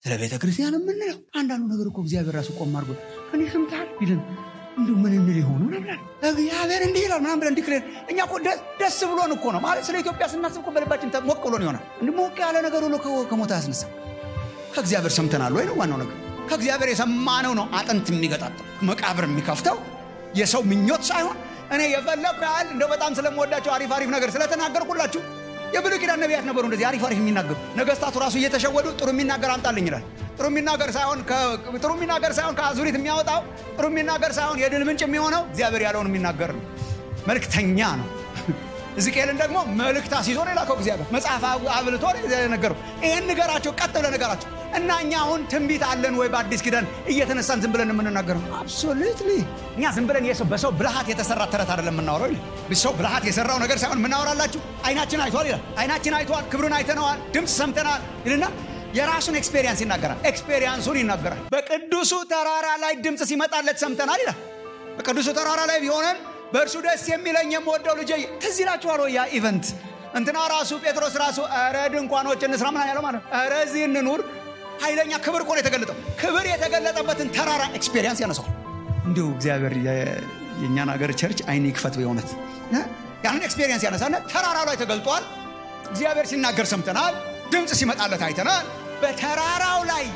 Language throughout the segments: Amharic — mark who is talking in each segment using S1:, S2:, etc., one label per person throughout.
S1: ስለ ቤተ ክርስቲያን የምንለው አንዳንዱ ነገር እኮ እግዚአብሔር ራሱ ቆም አድርጎ ከኔ ሰምተሃል ቢልን እንዲ ምን እንል የሆኑ ነብላል እግዚአብሔር እንዲህ ይላል ምናምን ብለን ዲክሌር እኛ እኮ ደስ ብሎን እኮ ነው ማለት ስለ ኢትዮጵያ ስናስብ እኮ በልባችን ሞቅ ብሎን ይሆናል እንዲ ሞቅ ያለ ነገር ሁሉ ከሞታ ያስነሳ ከእግዚአብሔር ሰምተናል ወይ ነው ዋናው ነገር ከእግዚአብሔር የሰማነው ነው አጥንት የሚገጣጠው መቃብር የሚከፍተው የሰው ምኞት ሳይሆን እኔ የፈለግኩ ያህል እንደው በጣም ስለምወዳቸው አሪፍ አሪፍ ነገር ስለተናገርኩላችሁ የብሉይ ኪዳን ነቢያት ነበሩ እንደዚህ አሪፍ አሪፍ የሚናገሩ ነገስታቱ ራሱ እየተሸወዱ ጥሩ የሚናገር አምጣልኝ ይላል ጥሩ የሚናገር ሳይሆን ጥሩ የሚናገር ሳይሆን ከአዙሪት የሚያወጣው ጥሩ የሚናገር ሳይሆን የድል ምንጭ የሚሆነው እግዚአብሔር ያለውን የሚናገር ነው መልክተኛ ነው ሕዝቅኤልን ደግሞ መልእክት አስይዞ ነው የላከው እግዚአብሔር መጽሐፍ አብልቶ ነገረው ይህን ንገራቸው ቀጥ ብለ ነገራቸው እና እኛ አሁን ትንቢት አለን ወይ በአዲስ ኪዳን እየተነሳን ዝም ብለን የምንናገረው አብሶሉትሊ እኛ ዝም ብለን በሰው ብልሃት የተሰራ ተረት አይደለም የምናወራው ይላል ሰው ብልሃት የሰራው ነገር ሳይሆን የምናወራላችሁ አይናችን አይቷል ይላል አይናችን አይቷል ክብሩን አይተነዋል ድምፅ ሰምተናል ይልና የራሱን ኤክስፔሪንስ ይናገራል ኤክስፔሪንሱን ይናገራል በቅዱሱ ተራራ ላይ ድምፅ ሲመጣለት ሰምተናል ይላል በቅዱሱ ተራራ ላይ ቢሆነን በእርሱ ደስ የሚለኝ የምወደው ልጄ ትዝ ይላችኋል ያ ኢቨንት እንትና ራሱ ጴጥሮስ ራሱ ረ ድንኳኖች እንስራ ምና ያለው ማለት ረ እዚህ እንኑር ኃይለኛ ክብር እኮ ነው የተገለጠው ክብር የተገለጠበትን ተራራ ኤክስፔሪንስ ያነሳል እንዲሁ እግዚአብሔር የእኛን ሀገር ቸርች አይን ይክፈት በእውነት ያንን ኤክስፔሪንስ ያነሳና ተራራው ላይ ተገልጧል እግዚአብሔር ሲናገር ሰምተናል ድምፅ ሲመጣለት አይተናል በተራራው ላይ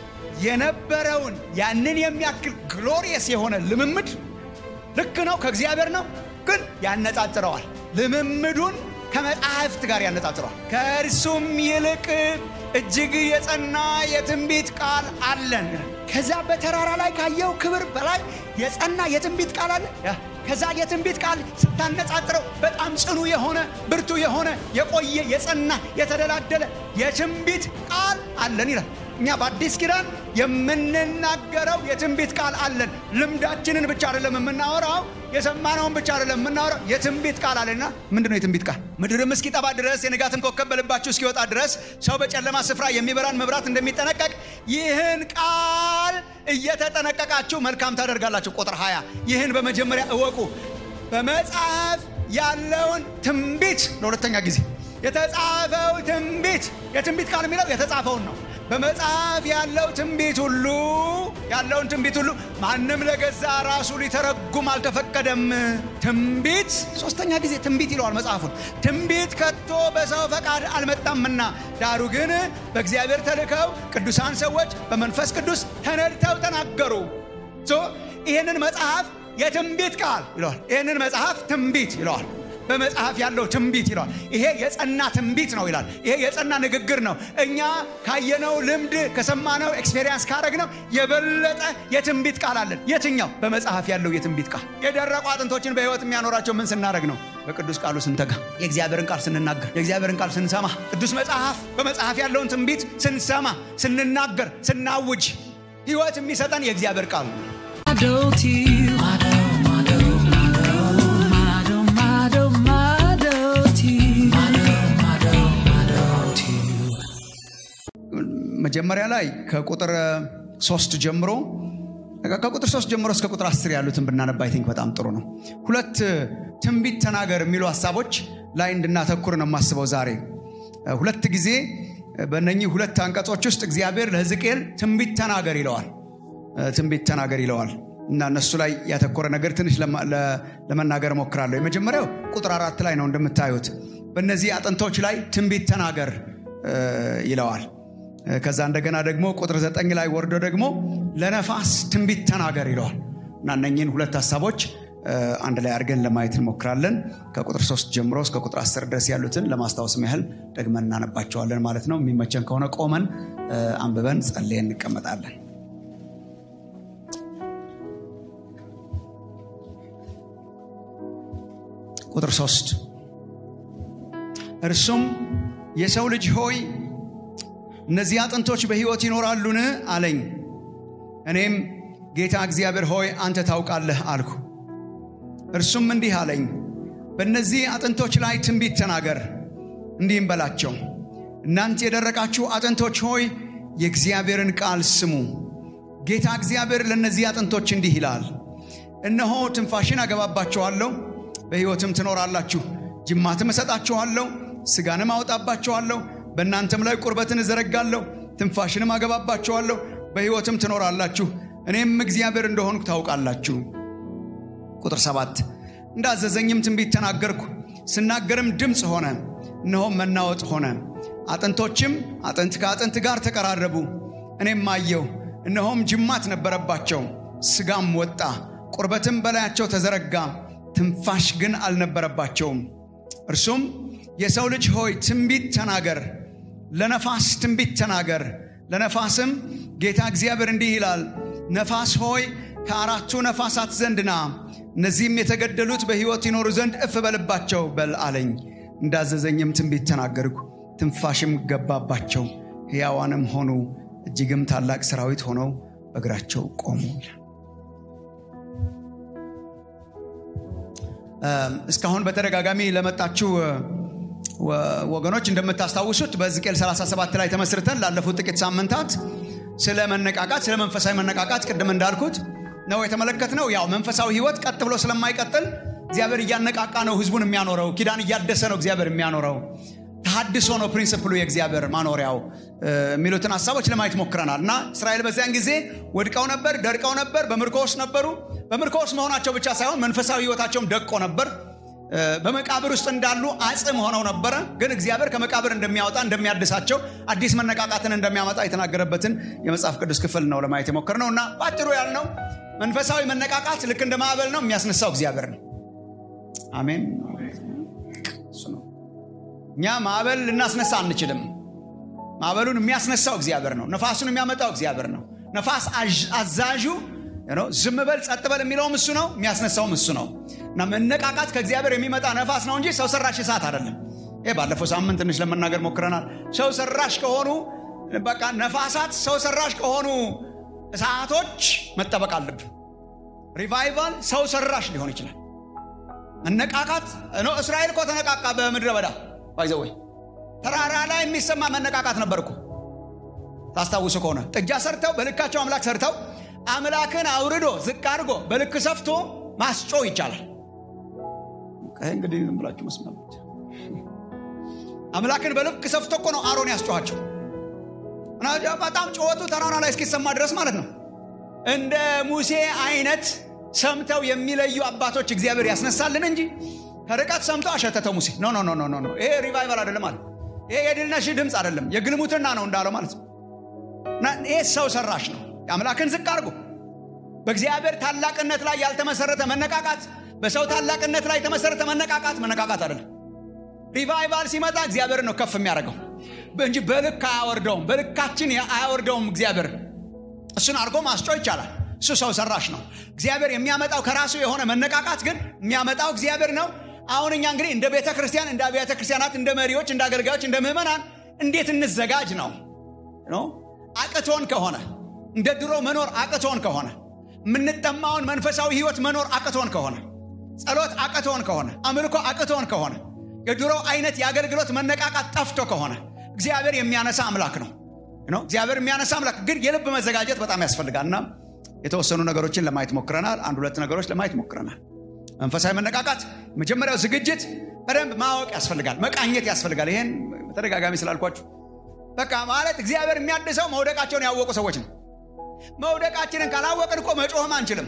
S1: የነበረውን ያንን የሚያክል ግሎሪየስ የሆነ ልምምድ ልክ ነው ከእግዚአብሔር ነው ግን ያነጻጽረዋል ልምምዱን ከመጽሐፍት ጋር ያነጻጽረዋል ከእርሱም ይልቅ እጅግ የጸና የትንቢት ቃል አለን ከዛ በተራራ ላይ ካየው ክብር በላይ የጸና የትንቢት ቃል አለ ከዛ የትንቢት ቃል ስታነጻጽረው በጣም ጽኑ የሆነ ብርቱ የሆነ የቆየ የጸና የተደላደለ የትንቢት ቃል አለን ይላል እኛ በአዲስ ኪዳን የምንናገረው የትንቢት ቃል አለን ልምዳችንን ብቻ አይደለም የምናወራው የሰማነውን ብቻ አይደለም የምናወራው የትንቢት ቃል አለና ምንድን ነው የትንቢት ቃል ምድርም እስኪጠባ ድረስ የንጋትን ኮከብ በልባችሁ እስኪወጣ ድረስ ሰው በጨለማ ስፍራ የሚበራን መብራት እንደሚጠነቀቅ ይህን ቃል እየተጠነቀቃችሁ መልካም ታደርጋላችሁ ቁጥር 20 ይህን በመጀመሪያ እወቁ በመጽሐፍ ያለውን ትንቢት ለሁለተኛ ጊዜ የተጻፈው ትንቢት የትንቢት ቃል የሚለው የተጻፈውን ነው በመጽሐፍ ያለው ትንቢት ሁሉ ያለውን ትንቢት ሁሉ ማንም ለገዛ ራሱ ሊተረጉም አልተፈቀደም ትንቢት ሶስተኛ ጊዜ ትንቢት ይለዋል መጽሐፉን ትንቢት ከቶ በሰው ፈቃድ አልመጣምና ዳሩ ግን በእግዚአብሔር ተልከው ቅዱሳን ሰዎች በመንፈስ ቅዱስ ተነድተው ተናገሩ ይህንን መጽሐፍ የትንቢት ቃል ይለዋል ይህንን መጽሐፍ ትንቢት ይለዋል በመጽሐፍ ያለው ትንቢት ይለዋል ይሄ የጸና ትንቢት ነው ይላል ይሄ የጸና ንግግር ነው እኛ ካየነው ልምድ ከሰማነው ኤክስፔሪንስ ካረግነው የበለጠ የትንቢት ቃል አለን የትኛው በመጽሐፍ ያለው የትንቢት ቃል የደረቁ አጥንቶችን በህይወት የሚያኖራቸው ምን ስናደረግ ነው በቅዱስ ቃሉ ስንተጋ የእግዚአብሔርን ቃል ስንናገር የእግዚአብሔርን ቃል ስንሰማ ቅዱስ መጽሐፍ በመጽሐፍ ያለውን ትንቢት ስንሰማ ስንናገር ስናውጅ ህይወት የሚሰጠን የእግዚአብሔር ቃል ነው መጀመሪያ ላይ ከቁጥር ሶስት ጀምሮ ከቁጥር ሶስት ጀምሮ እስከ ቁጥር አስር ያሉትን ብናነባ አይ ቲንክ በጣም ጥሩ ነው ሁለት ትንቢት ተናገር የሚሉ ሀሳቦች ላይ እንድናተኩር ነው የማስበው ዛሬ ሁለት ጊዜ በእነኚህ ሁለት አንቀጾች ውስጥ እግዚአብሔር ለህዝቅኤል ትንቢት ተናገር ይለዋል ትንቢት ተናገር ይለዋል እና እነሱ ላይ ያተኮረ ነገር ትንሽ ለመናገር እሞክራለሁ የመጀመሪያው ቁጥር አራት ላይ ነው እንደምታዩት በእነዚህ አጥንቶች ላይ ትንቢት ተናገር ይለዋል ከዛ እንደገና ደግሞ ቁጥር ዘጠኝ ላይ ወርዶ ደግሞ ለነፋስ ትንቢት ተናገር ይለዋል እና እነኝህን ሁለት ሀሳቦች አንድ ላይ አድርገን ለማየት እንሞክራለን ከቁጥር ሶስት ጀምሮ እስከ ቁጥር አስር ድረስ ያሉትን ለማስታወስ ያህል ደግመን እናነባቸዋለን ማለት ነው የሚመቸን ከሆነ ቆመን አንብበን ጸልየን እንቀመጣለን ቁጥር ሶስት እርሱም የሰው ልጅ ሆይ እነዚህ አጥንቶች በሕይወት ይኖራሉን አለኝ እኔም ጌታ እግዚአብሔር ሆይ አንተ ታውቃለህ አልኩ እርሱም እንዲህ አለኝ በእነዚህ አጥንቶች ላይ ትንቢት ተናገር እንዲህም በላቸው እናንተ የደረቃችሁ አጥንቶች ሆይ የእግዚአብሔርን ቃል ስሙ ጌታ እግዚአብሔር ለእነዚህ አጥንቶች እንዲህ ይላል እነሆ ትንፋሽን አገባባችኋለሁ በሕይወትም ትኖራላችሁ ጅማትም እሰጣችኋለሁ ስጋንም አወጣባችኋለሁ በእናንተም ላይ ቁርበትን እዘረጋለሁ ትንፋሽንም አገባባችኋለሁ፣ በሕይወትም ትኖራላችሁ፣ እኔም እግዚአብሔር እንደሆንኩ ታውቃላችሁ። ቁጥር ሰባት እንዳዘዘኝም ትንቢት ተናገርኩ። ስናገርም ድምፅ ሆነ፣ እነሆም መናወጥ ሆነ። አጥንቶችም አጥንት ከአጥንት ጋር ተቀራረቡ። እኔም አየሁ፣ እነሆም ጅማት ነበረባቸው፣ ሥጋም ወጣ፣ ቁርበትም በላያቸው ተዘረጋ፣ ትንፋሽ ግን አልነበረባቸውም። እርሱም የሰው ልጅ ሆይ ትንቢት ተናገር፣ ለነፋስ ትንቢት ተናገር። ለነፋስም ጌታ እግዚአብሔር እንዲህ ይላል፣ ነፋስ ሆይ ከአራቱ ነፋሳት ዘንድ ና፣ እነዚህም የተገደሉት በሕይወት ይኖሩ ዘንድ እፍ በልባቸው በል አለኝ። እንዳዘዘኝም ትንቢት ተናገርኩ፣ ትንፋሽም ገባባቸው፣ ሕያዋንም ሆኑ፣ እጅግም ታላቅ ሰራዊት ሆነው በእግራቸው ቆሙ። እስካሁን በተደጋጋሚ ለመጣችሁ ወገኖች እንደምታስታውሱት በሕዝቅኤል 37 ላይ ተመስርተን ላለፉት ጥቂት ሳምንታት ስለ መነቃቃት ስለ መንፈሳዊ መነቃቃት ቅድም እንዳልኩት ነው የተመለከትነው። ያው መንፈሳዊ ሕይወት ቀጥ ብሎ ስለማይቀጥል እግዚአብሔር እያነቃቃ ነው ሕዝቡን የሚያኖረው። ኪዳን እያደሰ ነው እግዚአብሔር የሚያኖረው። ተሐድሶ ነው ፕሪንስፕሉ የእግዚአብሔር ማኖሪያው የሚሉትን ሀሳቦች ለማየት ሞክረናል እና እስራኤል በዚያን ጊዜ ወድቀው ነበር፣ ደርቀው ነበር፣ በምርኮ ውስጥ ነበሩ። በምርኮ ውስጥ መሆናቸው ብቻ ሳይሆን መንፈሳዊ ሕይወታቸውም ደቆ ነበር። በመቃብር ውስጥ እንዳሉ አጽም ሆነው ነበረ። ግን እግዚአብሔር ከመቃብር እንደሚያወጣ እንደሚያድሳቸው፣ አዲስ መነቃቃትን እንደሚያመጣ የተናገረበትን የመጽሐፍ ቅዱስ ክፍል ነው ለማየት የሞከርነው እና በአጭሩ ያልነው መንፈሳዊ መነቃቃት ልክ እንደ ማዕበል ነው፣ የሚያስነሳው እግዚአብሔር ነው። አሜን። እሱ ነው። እኛ ማዕበል ልናስነሳ አንችልም። ማዕበሉን የሚያስነሳው እግዚአብሔር ነው። ነፋሱን የሚያመጣው እግዚአብሔር ነው። ነፋስ አዛዡ ዝም በል ጸጥ በል የሚለውም እሱ ነው፣ የሚያስነሳውም እሱ ነው። እና መነቃቃት ከእግዚአብሔር የሚመጣ ነፋስ ነው እንጂ ሰው ሰራሽ እሳት አይደለም። ይህ ባለፈው ሳምንት ትንሽ ለመናገር ሞክረናል። ሰው ሰራሽ ከሆኑ በቃ ነፋሳት ሰው ሰራሽ ከሆኑ እሳቶች መጠበቅ አለብን። ሪቫይቫል ሰው ሰራሽ ሊሆን ይችላል። መነቃቃት እስራኤል እኮ ተነቃቃ በምድረ በዳ ባይዘወይ ተራራ ላይ የሚሰማ መነቃቃት ነበር እኮ ታስታውሱ ከሆነ ጥጃ ሰርተው በልካቸው አምላክ ሰርተው አምላክን አውርዶ ዝቅ አድርጎ በልክ ሰፍቶ ማስጮ ይቻላል። እንግዲህ ዝም ብላችሁ መስማት አምላክን በልክ ሰፍቶ እኮ ነው አሮን ያስጮኋቸው። በጣም ጩኸቱ ተራራ ላይ እስኪሰማ ድረስ ማለት ነው። እንደ ሙሴ አይነት ሰምተው የሚለዩ አባቶች እግዚአብሔር ያስነሳልን እንጂ ከርቀት ሰምቶ አሸተተው ሙሴ ኖ ኖ ኖ ኖ ይሄ ሪቫይቫል አይደለም አለ። ይሄ የድልነሽ ድምፅ አይደለም የግልሙትና ነው እንዳለው ማለት ነው። ይሄ ሰው ሰራሽ ነው። የአምላክን ዝቅ አድርጎ በእግዚአብሔር ታላቅነት ላይ ያልተመሰረተ መነቃቃት፣ በሰው ታላቅነት ላይ የተመሰረተ መነቃቃት መነቃቃት አይደለም። ሪቫይቫል ሲመጣ እግዚአብሔር ነው ከፍ የሚያደርገው እንጂ በልክ አያወርደውም። በልካችን አያወርደውም እግዚአብሔር። እሱን አድርጎ ማስጮ ይቻላል። እሱ ሰው ሰራሽ ነው። እግዚአብሔር የሚያመጣው ከራሱ የሆነ መነቃቃት ግን የሚያመጣው እግዚአብሔር ነው። አሁን እኛ እንግዲህ እንደ ቤተ ክርስቲያን፣ እንደ አብያተ ክርስቲያናት፣ እንደ መሪዎች፣ እንደ አገልጋዮች፣ እንደ ምዕመናን እንዴት እንዘጋጅ ነው አቅቶን ከሆነ እንደ ድሮ መኖር አቅቶን ከሆነ የምንጠማውን መንፈሳዊ ሕይወት መኖር አቅቶን ከሆነ ጸሎት አቅቶን ከሆነ አምልኮ አቅቶን ከሆነ የድሮ አይነት የአገልግሎት መነቃቃት ጠፍቶ ከሆነ እግዚአብሔር የሚያነሳ አምላክ ነው። እግዚአብሔር የሚያነሳ አምላክ ግን የልብ መዘጋጀት በጣም ያስፈልጋል እና የተወሰኑ ነገሮችን ለማየት ሞክረናል። አንድ ሁለት ነገሮች ለማየት ሞክረናል። መንፈሳዊ መነቃቃት መጀመሪያው ዝግጅት በደንብ ማወቅ ያስፈልጋል፣ መቃኘት ያስፈልጋል። ይሄን በተደጋጋሚ ስላልኳችሁ በቃ ማለት እግዚአብሔር የሚያድሰው መውደቃቸውን ያወቁ ሰዎች ነው። መውደቃችንን ካላወቅን እኮ መጮህም አንችልም።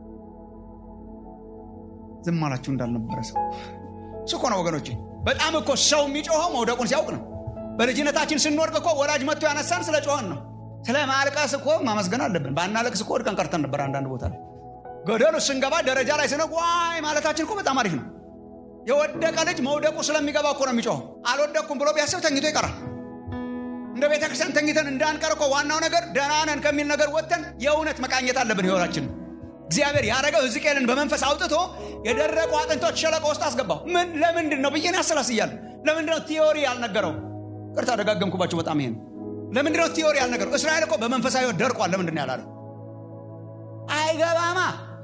S1: ዝም አላችሁ እንዳልነበረ ሰው እሱ እኮ ነው ወገኖቼ። በጣም እኮ ሰው የሚጮኸው መውደቁን ሲያውቅ ነው። በልጅነታችን ስንወድቅ እኮ ወላጅ መጥቶ ያነሳን ስለ ጮኸን ነው። ስለ ማልቀስ እኮ ማመስገን አለብን። ባናለቅስ እኮ ወድቀን ቀርተን ነበር። አንዳንድ ቦታ ላይ ገደሉ ስንገባ ደረጃ ላይ ስነ ዋይ ማለታችን እኮ በጣም አሪፍ ነው። የወደቀ ልጅ መውደቁ ስለሚገባ እኮ ነው የሚጮኸው። አልወደቅኩም ብሎ ቢያስብ ተኝቶ ይቀራል። እንደ ቤተ ክርስቲያን ተኝተን እንዳንቀር እኮ ዋናው ነገር ደህና ነን ከሚል ነገር ወጥተን የእውነት መቃኘት አለብን ህይወታችን። እግዚአብሔር ያደረገው ሕዝቅኤልን በመንፈስ አውጥቶ የደረቁ አጥንቶች ሸለቆ ውስጥ አስገባው። ምን ለምንድን ነው ብዬን ያሰላስያል። ለምንድን ነው ቲዮሪ ያልነገረው? ቅርታ ደጋገምኩባቸው በጣም ይሄን ለምንድን ነው ቲዮሪ ያልነገረው? እስራኤል እኮ በመንፈሳዊ ህይወት ደርቋል። ለምንድን ነው ያላለው? አይገባማ።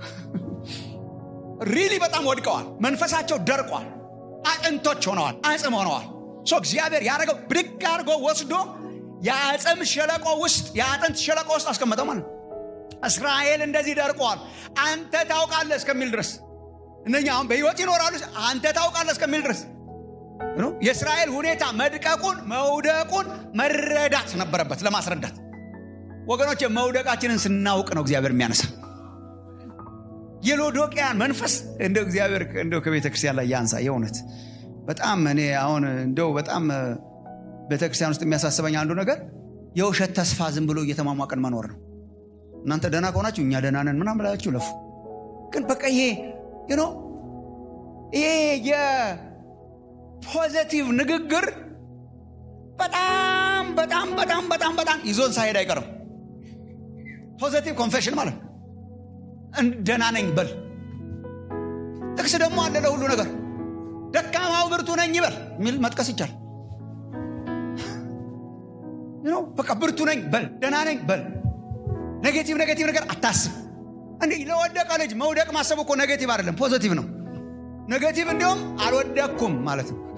S1: ሪሊ በጣም ወድቀዋል። መንፈሳቸው ደርቋል። አጥንቶች ሆነዋል። አጽም ሆነዋል። እግዚአብሔር ያደረገው ብድግ አድርጎ ወስዶ የአጽም ሸለቆ ውስጥ የአጥንት ሸለቆ ውስጥ አስቀመጠው ማለት ነው። እስራኤል እንደዚህ ደርቀዋል፣ አንተ ታውቃለህ እስከሚል ድረስ እነኛ አሁን በህይወት ይኖራሉ። አንተ ታውቃለህ እስከሚል ድረስ የእስራኤል ሁኔታ መድቀቁን መውደቁን መረዳት ነበረበት ለማስረዳት ወገኖች መውደቃችንን ስናውቅ ነው እግዚአብሔር የሚያነሳ የሎዶቅያን መንፈስ እንደው እግዚአብሔር እንደው ከቤተ ክርስቲያን ላይ ያንሳ የእውነት በጣም እኔ አሁን እንደው በጣም ቤተ ክርስቲያን ውስጥ የሚያሳስበኝ አንዱ ነገር የውሸት ተስፋ ዝም ብሎ እየተሟሟቀን መኖር ነው እናንተ ደህና ከሆናችሁ እኛ ደህና ነን ምናምን ብላችሁ ለፉ ግን በቃ ይሄ ኖ ይሄ የፖዘቲቭ ንግግር በጣም በጣም በጣም በጣም በጣም ይዞን ሳሄድ አይቀርም ፖዘቲቭ ኮንፌሽን ማለት ደህና ነኝ በል ጥቅስ ደግሞ አለ ለሁሉ ነገር ደካማው ብርቱ ነኝ ይበል የሚል መጥቀስ ይቻል በቃ ብርቱ ነኝ በል ደህና ነኝ በል ኔጌቲቭ ኔጌቲቭ ነገር አታስብ እንዲህ ለወደቀ ልጅ መውደቅ ማሰብ እኮ ኔጌቲቭ አይደለም ፖዘቲቭ ነው ኔጌቲቭ እንዲሁም አልወደቅኩም ማለት ነው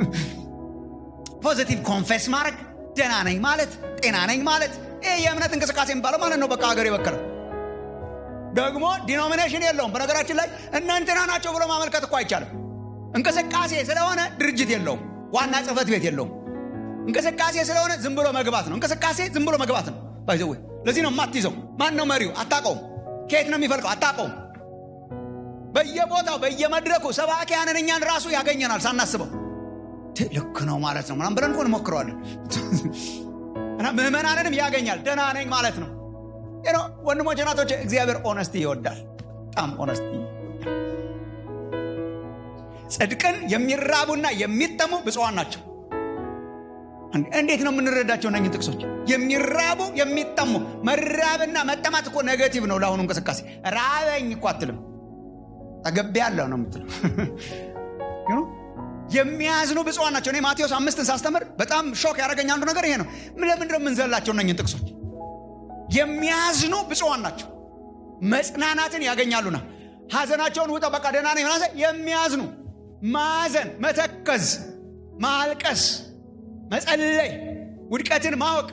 S1: ፖዘቲቭ ኮንፌስ ማድረግ ደህና ነኝ ማለት ጤና ነኝ ማለት ይህ የእምነት እንቅስቃሴ የሚባለው ማለት ነው በቃ ሀገር የበከለ ደግሞ ዲኖሚኔሽን የለውም በነገራችን ላይ እናንትና ናቸው ብሎ ማመልከት እኮ አይቻልም እንቅስቃሴ ስለሆነ ድርጅት የለውም ዋና ጽህፈት ቤት የለውም እንቅስቃሴ ስለሆነ ዝም ብሎ መግባት ነው እንቅስቃሴ ዝም ብሎ መግባት ነው ባይዘወይ ለዚህ ነው የማትይዘው ማን ነው መሪው አታቀውም ከየት ነው የሚፈልቀው አታቀውም በየቦታው በየመድረኩ ሰባኪያንን እኛን ራሱ ያገኘናል ሳናስበው ልክ ነው ማለት ነው ምናም ብለን እኮ እንሞክረዋለን እና ምህመናንንም ያገኛል ደህና ነኝ ማለት ነው ወንድሞች ናቶች እግዚአብሔር ኦነስቲ ይወዳል በጣም ኦነስቲ ጽድቅን የሚራቡና የሚጠሙ ብፅዋን ናቸው እንዴት ነው የምንረዳቸው እነኝህ ጥቅሶች የሚራቡ የሚጠሙ መራብና መጠማት እኮ ኔጌቲቭ ነው ለአሁኑ እንቅስቃሴ ራበኝ እኮ አትልም ጠገቤ ያለው ነው የምትለው የሚያዝኑ ብፅዋን ናቸው እኔ ማቴዎስ አምስትን ሳስተምር በጣም ሾክ ያደረገኝ አንዱ ነገር ይሄ ነው ለምንድነው የምንዘላቸው እነኝን ጥቅሶች የሚያዝኑ ብፅዋን ናቸው መጽናናትን ያገኛሉና ሀዘናቸውን ውጠው በቃ ደህና ነኝ የሚያዝኑ ማዘን መተከዝ ማልቀስ መጸለይ ውድቀትን ማወቅ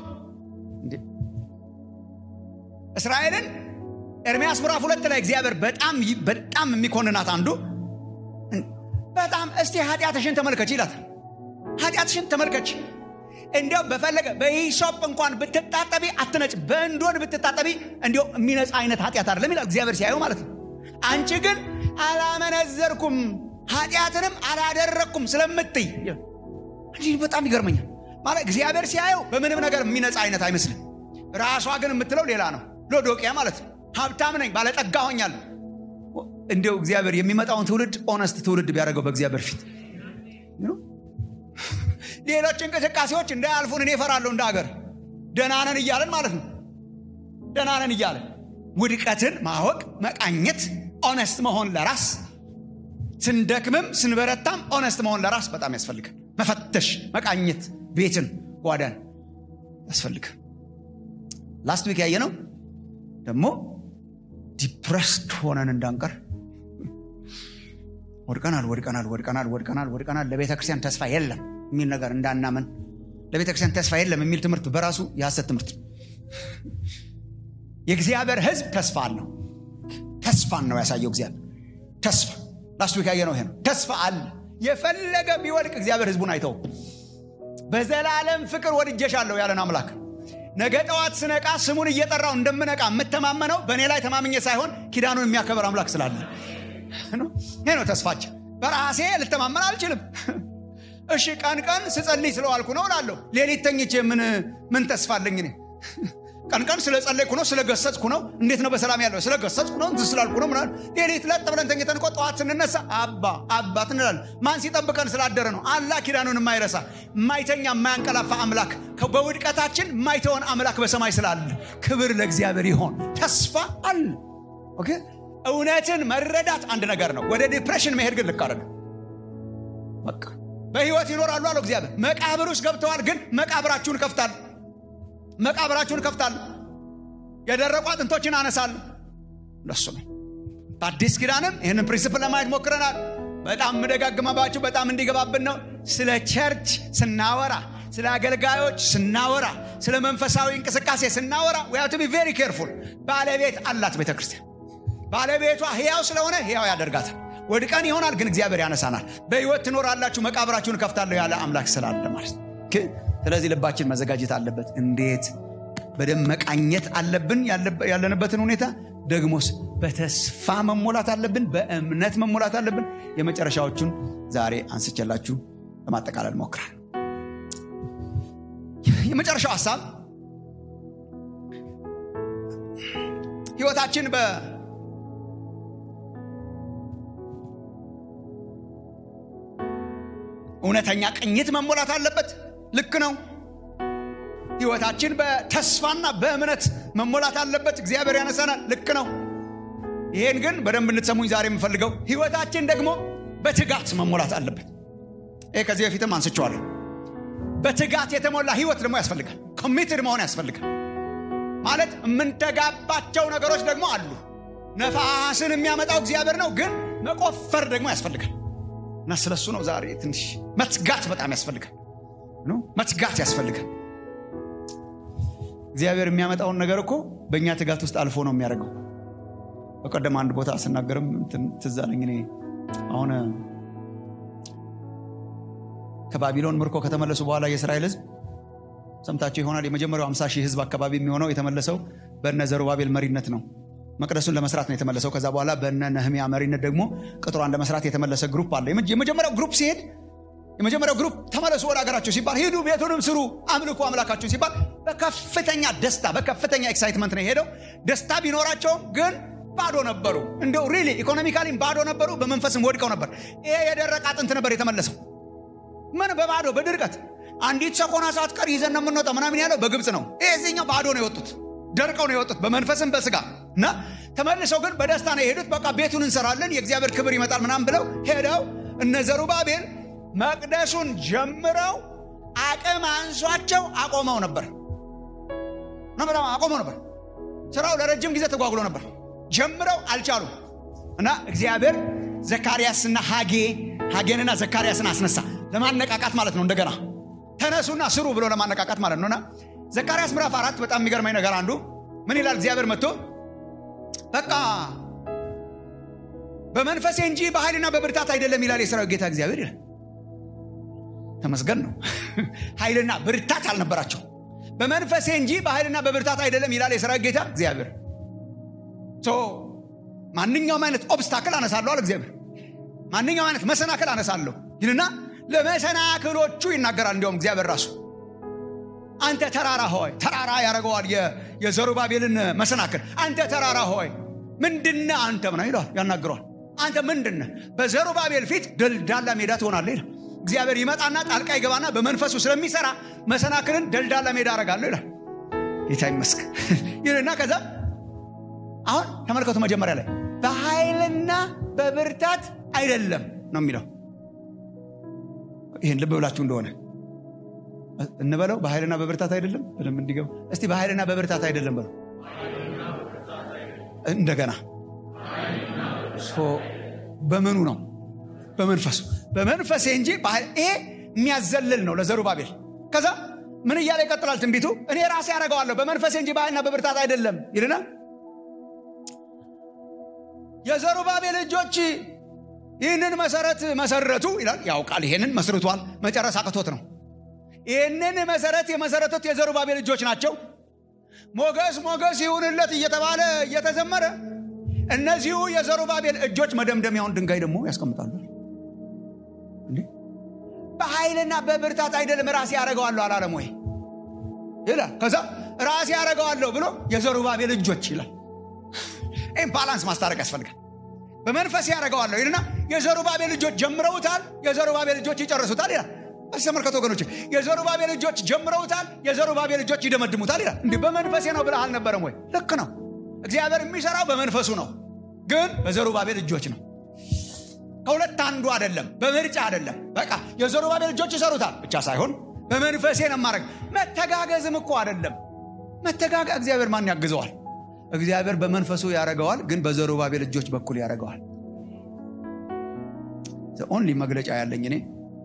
S1: እስራኤልን ኤርሚያስ ምዕራፍ ሁለት ላይ እግዚአብሔር በጣም በጣም የሚኮንናት አንዱ በጣም እስቲ ኃጢአትሽን ተመልከች ይላታል ኃጢአትሽን ተመልከች እንዲያው በፈለገ በሂሶጵ እንኳን ብትጣጠቢ አትነጭ በእንዶን ብትጣጠቢ እንዲያው የሚነጻ አይነት ኃጢአት አይደለም ይላል እግዚአብሔር ሲያዩ ማለት ነው አንቺ ግን አላመነዘርኩም ኃጢአትንም አላደረግኩም ስለምትይ እንዲህ በጣም ይገርመኛል ማለት እግዚአብሔር ሲያየው በምንም ነገር የሚነጻ አይነት አይመስልም ራሷ ግን የምትለው ሌላ ነው ሎዶቅያ ማለት ነው ሀብታም ነኝ ባለጠጋ ሆኛለሁ እንዲው እግዚአብሔር የሚመጣውን ትውልድ ኦነስት ትውልድ ቢያደርገው በእግዚአብሔር ፊት ሌሎች እንቅስቃሴዎች እንዳያልፉን እኔ እፈራለሁ እንደ ሀገር ደናነን እያለን ማለት ነው ደናነን እያለን ውድቀትን ማወቅ መቃኘት ኦነስት መሆን ለራስ ስንደክምም ስንበረታም ኦነስት መሆን ለራስ በጣም ያስፈልጋል መፈተሽ መቃኘት ቤትን ጓዳን ያስፈልጋል ላስት ዊክ ያየ ነው ደግሞ ዲፕረስድ ሆነን እንዳንቀር ወድቀናል ወድቀናል ወድቀናል ወድቀናል ወድቀናል ለቤተ ክርስቲያን ተስፋ የለም የሚል ነገር እንዳናመን ለቤተ ክርስቲያን ተስፋ የለም የሚል ትምህርት በራሱ የሐሰት ትምህርት የእግዚአብሔር ህዝብ ተስፋ አለው ተስፋን ነው ያሳየው እግዚአብሔር ተስፋ ላስት ዊክ ያየ ነው ይሄ ነው ተስፋ አለ የፈለገ ቢወድቅ እግዚአብሔር ህዝቡን አይተው በዘላለም ፍቅር ወድጀሻለሁ ያለን አምላክ ነገ ጠዋት ስነቃ ስሙን እየጠራው እንደምነቃ የምተማመነው በእኔ ላይ ተማምኘ ሳይሆን ኪዳኑን የሚያከበር አምላክ ስላለ ይሄ ነው ተስፋችን በራሴ ልተማመን አልችልም እሺ ቀን ቀን ስጸልይ ስለዋልኩ ነው እላለሁ ሌሊት ተኝቼ ምን ምን ተስፋ አለኝ እኔ ቀን ቀን ስለጸለይኩ ነው ስለገሰጽኩ ነው እንዴት ነው በሰላም ያለው ስለገሰጽኩ ነው እንትን ስላልኩ ነው ምናል ሌሊት ለጥ ብለን ተኝተን እኮ ጠዋት ስንነሳ አባ አባት እንላለን ማን ሲጠብቀን ስላደረ ነው አላ ኪዳኑን የማይረሳ የማይተኛ የማያንቀላፋ አምላክ በውድቀታችን የማይተወን አምላክ በሰማይ ስላለ ክብር ለእግዚአብሔር ይሆን ተስፋ አለ ኦኬ እውነትን መረዳት አንድ ነገር ነው ወደ ዲፕሬሽን መሄድ ግን ልክ አይደለም በቃ በህይወት ይኖራሉ አለው እግዚአብሔር መቃብር ውስጥ ገብተዋል ግን መቃብራችሁን ከፍታል መቃብራችሁን ከፍታል የደረቁ አጥንቶችን አነሳል ለሱ ነው በአዲስ ኪዳንም ይህንን ፕሪንስፕል ለማየት ሞክረናል በጣም ምደጋግመባችሁ በጣም እንዲገባብን ነው ስለ ቸርች ስናወራ ስለ አገልጋዮች ስናወራ ስለ መንፈሳዊ እንቅስቃሴ ስናወራ ዊ ቢ ቬሪ ኬርፉል ባለቤት አላት ቤተ ክርስቲያን ባለቤቷ ህያው ስለሆነ ህያው ያደርጋታል ወድቀን ይሆናል ግን እግዚአብሔር ያነሳናል በህይወት ትኖራላችሁ መቃብራችሁን እከፍታለሁ ያለ አምላክ ስላለ ማለት ነው ስለዚህ ልባችን መዘጋጀት አለበት እንዴት በደንብ መቃኘት አለብን ያለንበትን ሁኔታ ደግሞስ በተስፋ መሞላት አለብን በእምነት መሞላት አለብን የመጨረሻዎቹን ዛሬ አንስቼላችሁ ለማጠቃለል ሞክራል የመጨረሻው ሀሳብ ህይወታችን በ እውነተኛ ቅኝት መሞላት አለበት ልክ ነው ህይወታችን በተስፋና በእምነት መሞላት አለበት እግዚአብሔር ያነሳናል ልክ ነው ይሄን ግን በደንብ እንድትሰሙኝ ዛሬ የምፈልገው ህይወታችን ደግሞ በትጋት መሞላት አለበት ይህ ከዚህ በፊትም አንስቸዋለሁ በትጋት የተሞላ ህይወት ደግሞ ያስፈልጋል ኮሚትድ መሆን ያስፈልጋል ማለት የምንተጋባቸው ነገሮች ደግሞ አሉ ነፋስን የሚያመጣው እግዚአብሔር ነው ግን መቆፈር ደግሞ ያስፈልጋል እና ስለሱ ነው ዛሬ ትንሽ መትጋት በጣም ያስፈልጋል መትጋት ያስፈልጋል እግዚአብሔር የሚያመጣውን ነገር እኮ በእኛ ትጋት ውስጥ አልፎ ነው የሚያደርገው በቀደም አንድ ቦታ ስናገርም ትዛለኝ እኔ አሁን ከባቢሎን ምርኮ ከተመለሱ በኋላ የእስራኤል ህዝብ ሰምታቸው ይሆናል የመጀመሪያው 50 ሺህ ህዝብ አካባቢ የሚሆነው የተመለሰው በነ ዘሩባቤል መሪነት ነው መቅደሱን ለመስራት ነው የተመለሰው ከዛ በኋላ በነ ነህሚያ መሪነት ደግሞ ቅጥሯን ለመስራት የተመለሰ ግሩፕ አለ የመጀመሪያው ግሩፕ ሲሄድ የመጀመሪያው ግሩፕ ተመለሱ ወደ ሀገራቸው ሲባል ሂዱ ቤቱንም ስሩ አምልኩ አምላካችሁን ሲባል በከፍተኛ ደስታ በከፍተኛ ኤክሳይትመንት ነው የሄደው ደስታ ቢኖራቸውም ግን ባዶ ነበሩ እንደው ሪሊ ኢኮኖሚካሊም ባዶ ነበሩ በመንፈስም ወድቀው ነበር ይሄ የደረቀ አጥንት ነበር የተመለሰው ምን በባዶ በድርቀት አንዲት ሰኮና ሳትቀር ይዘን ነው የምንወጣው ምናምን ያለው በግብፅ ነው ይህኛው ባዶ ነው የወጡት ደርቀው ነው የወጡት በመንፈስም በስጋ እና ተመልሰው ግን በደስታ ነው የሄዱት በቃ ቤቱን እንሰራለን የእግዚአብሔር ክብር ይመጣል ምናምን ብለው ሄደው እነ ዘሩባቤል መቅደሱን ጀምረው አቅም አንሷቸው አቆመው ነበር አቆመው ነበር ስራው ለረጅም ጊዜ ተጓጉሎ ነበር ጀምረው አልቻሉም እና እግዚአብሔር ዘካርያስና ሀጌ ሀጌንና ዘካርያስን አስነሳ ለማነቃቃት ማለት ነው እንደገና ተነሱና ስሩ ብሎ ለማነቃቃት ማለት ነውና ዘካርያስ ምዕራፍ አራት በጣም የሚገርመኝ ነገር አንዱ ምን ይላል እግዚአብሔር መጥቶ በቃ በመንፈሴ እንጂ በኃይልና በብርታት አይደለም ይላል የሰራዊት ጌታ እግዚአብሔር ይላል ተመስገን ነው ኃይልና ብርታት አልነበራቸው በመንፈሴ እንጂ በኃይልና በብርታት አይደለም ይላል የሰራዊት ጌታ እግዚአብሔር ማንኛውም አይነት ኦብስታክል አነሳለሁ አለ እግዚአብሔር ማንኛውም አይነት መሰናክል አነሳለሁ ይልና ለመሰናክሎቹ ይናገራል እንዲሁም እግዚአብሔር ራሱ አንተ ተራራ ሆይ ተራራ ያደረገዋል የዘሩባቤልን መሰናክል አንተ ተራራ ሆይ ምንድነ አንተ ምና ይለዋል ያናግረዋል አንተ ምንድነ በዘሩባቤል ፊት ደልዳላ ሜዳ ትሆናለ ይላል እግዚአብሔር ይመጣና ጣልቃ ይገባና በመንፈሱ ስለሚሰራ መሰናክልን ደልዳላ ሜዳ አረጋለሁ ይላል ጌታ ይመስክ ይልና ከዛ አሁን ተመልከቱ መጀመሪያ ላይ በኃይልና በብርታት አይደለም ነው የሚለው ይህን ልብ ብላችሁ እንደሆነ እንበለው በኃይልና በብርታት አይደለም በደንብ እንዲገባ እስቲ በኃይልና በብርታት አይደለም በለው እንደገና በምኑ ነው በመንፈሱ በመንፈሴ እንጂ ይሄ የሚያዘልል ነው ለዘሩባቤል ከዛ ምን እያለ ይቀጥላል ትንቢቱ እኔ ራሴ ያደረገዋለሁ በመንፈሴ እንጂ በኃይልና በብርታት አይደለም ይልና የዘሩባቤል እጆች ይህንን መሰረት መሰረቱ ይላል ያውቃል ይሄንን መስርቷል መጨረስ አቅቶት ነው ይህንን መሰረት የመሰረቱት የዘሩባቤል እጆች ናቸው ሞገስ ሞገስ ይሁንለት እየተባለ እየተዘመረ እነዚሁ የዘሩባቤል እጆች መደምደሚያውን ድንጋይ ደግሞ ያስቀምጣሉ በኃይልና በብርታት አይደለም ራሴ ያደረገዋለሁ አላለም ወይ ይላል ከዛ ራሴ ያደረገዋለሁ ብሎ የዘሩባቤል እጆች ይላል ይህም ባላንስ ማስታረቅ ያስፈልጋል በመንፈስ ያደረገዋለሁ ይልና የዘሩባቤል ልጆች ጀምረውታል የዘሩባቤል ልጆች ይጨርሱታል ይላል እስ ተመልከቱ ወገኖች የዘሩባቤል ልጆች ጀምረውታል የዘሩባቤል ልጆች ይደመድሙታል ይላል እንዲህ በመንፈሴ ነው ብለህ አልነበረም ወይ ልክ ነው እግዚአብሔር የሚሰራው በመንፈሱ ነው ግን በዘሩባቤል እጆች ነው ከሁለት አንዱ አይደለም በምርጫ አይደለም በቃ የዘሩባቤል ልጆች ይሰሩታል ብቻ ሳይሆን በመንፈሴ ነው ማድረግ መተጋገዝም እኮ አይደለም መተጋገ እግዚአብሔር ማን ያግዘዋል እግዚአብሔር በመንፈሱ ያደረገዋል ግን በዘሩባቤል እጆች በኩል ያደረገዋል ኦንሊ መግለጫ ያለኝ እኔ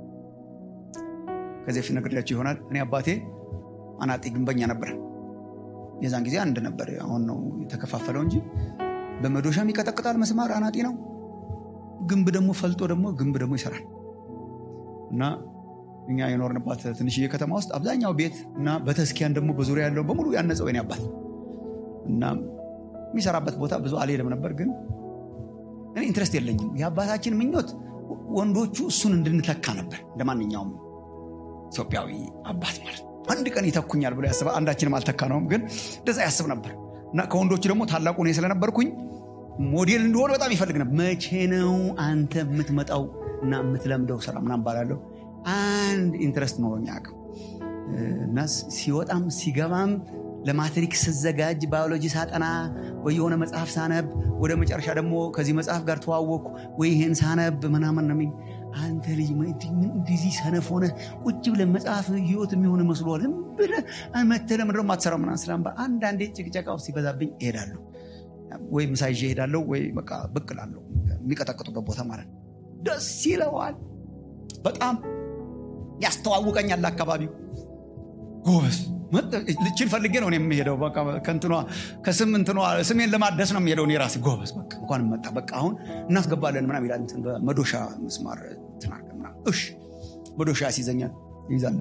S1: ከዚህ በፊት ነግሬያቸው ይሆናል እኔ አባቴ አናጢ ግንበኛ ነበር የዛን ጊዜ አንድ ነበር አሁን ነው የተከፋፈለው እንጂ በመዶሻም ይቀጠቅጣል መስማር አናጢ ነው ግንብ ደግሞ ፈልጦ ደግሞ ግንብ ደግሞ ይሰራል እና እኛ የኖርንባት ትንሽዬ ከተማ ውስጥ አብዛኛው ቤት እና በተስኪያን ደግሞ በዙሪያ ያለው በሙሉ ያነጸው የኔ አባት እና የሚሰራበት ቦታ ብዙ አልሄድም ነበር ግን እኔ ኢንትረስት የለኝም የአባታችን ምኞት ወንዶቹ እሱን እንድንተካ ነበር እንደ ማንኛውም ኢትዮጵያዊ አባት ማለት ነው አንድ ቀን ይተኩኛል ብሎ ያስበ አንዳችንም አልተካ ነውም ግን እንደዛ ያስብ ነበር እና ከወንዶቹ ደግሞ ታላቁ እኔ ስለነበርኩኝ ሞዴል እንደሆነ በጣም ይፈልግ ነበር መቼ ነው አንተ የምትመጣው እና የምትለምደው ስራ ምናም ባላለሁ አንድ ኢንትረስት ኖሮኝ አቅም እና ሲወጣም ሲገባም ለማትሪክ ስዘጋጅ ባዮሎጂ ሳጠና ወይ የሆነ መጽሐፍ ሳነብ ወደ መጨረሻ ደግሞ ከዚህ መጽሐፍ ጋር ተዋወቅኩ ወይ ይሄን ሳነብ ምናምን ነው አንተ ልጅ እንደዚህ ሰነፍ ሆነ ቁጭ ብለን መጽሐፍ ህይወት የሚሆን መስሏል ዝም ብለህ መተህ ለምንድን ነው የማትሰራው ምናምን ስላምባ አንዳንዴ ጭቅጨቃው ሲበዛብኝ እሄዳለሁ ወይ ምሳ ይዤ እሄዳለሁ ወይ በቃ ብቅ እላለሁ የሚቀጠቅጡበት ቦታ ማለት ነው ደስ ይለዋል በጣም ያስተዋውቀኛል ለአካባቢው ጎበዝ ልችን ፈልጌ ነው የሚሄደው ከንትኗ ከስም እንትኗ ስሜን ለማደስ ነው የሚሄደው እኔ ራሴ ጎበዝ በቃ እንኳን መጣ በቃ አሁን እናስገባለን ምናም ይላል መዶሻ መስማር ትናርገ እሽ መዶሻ ያስይዘኛል ይይዛሉ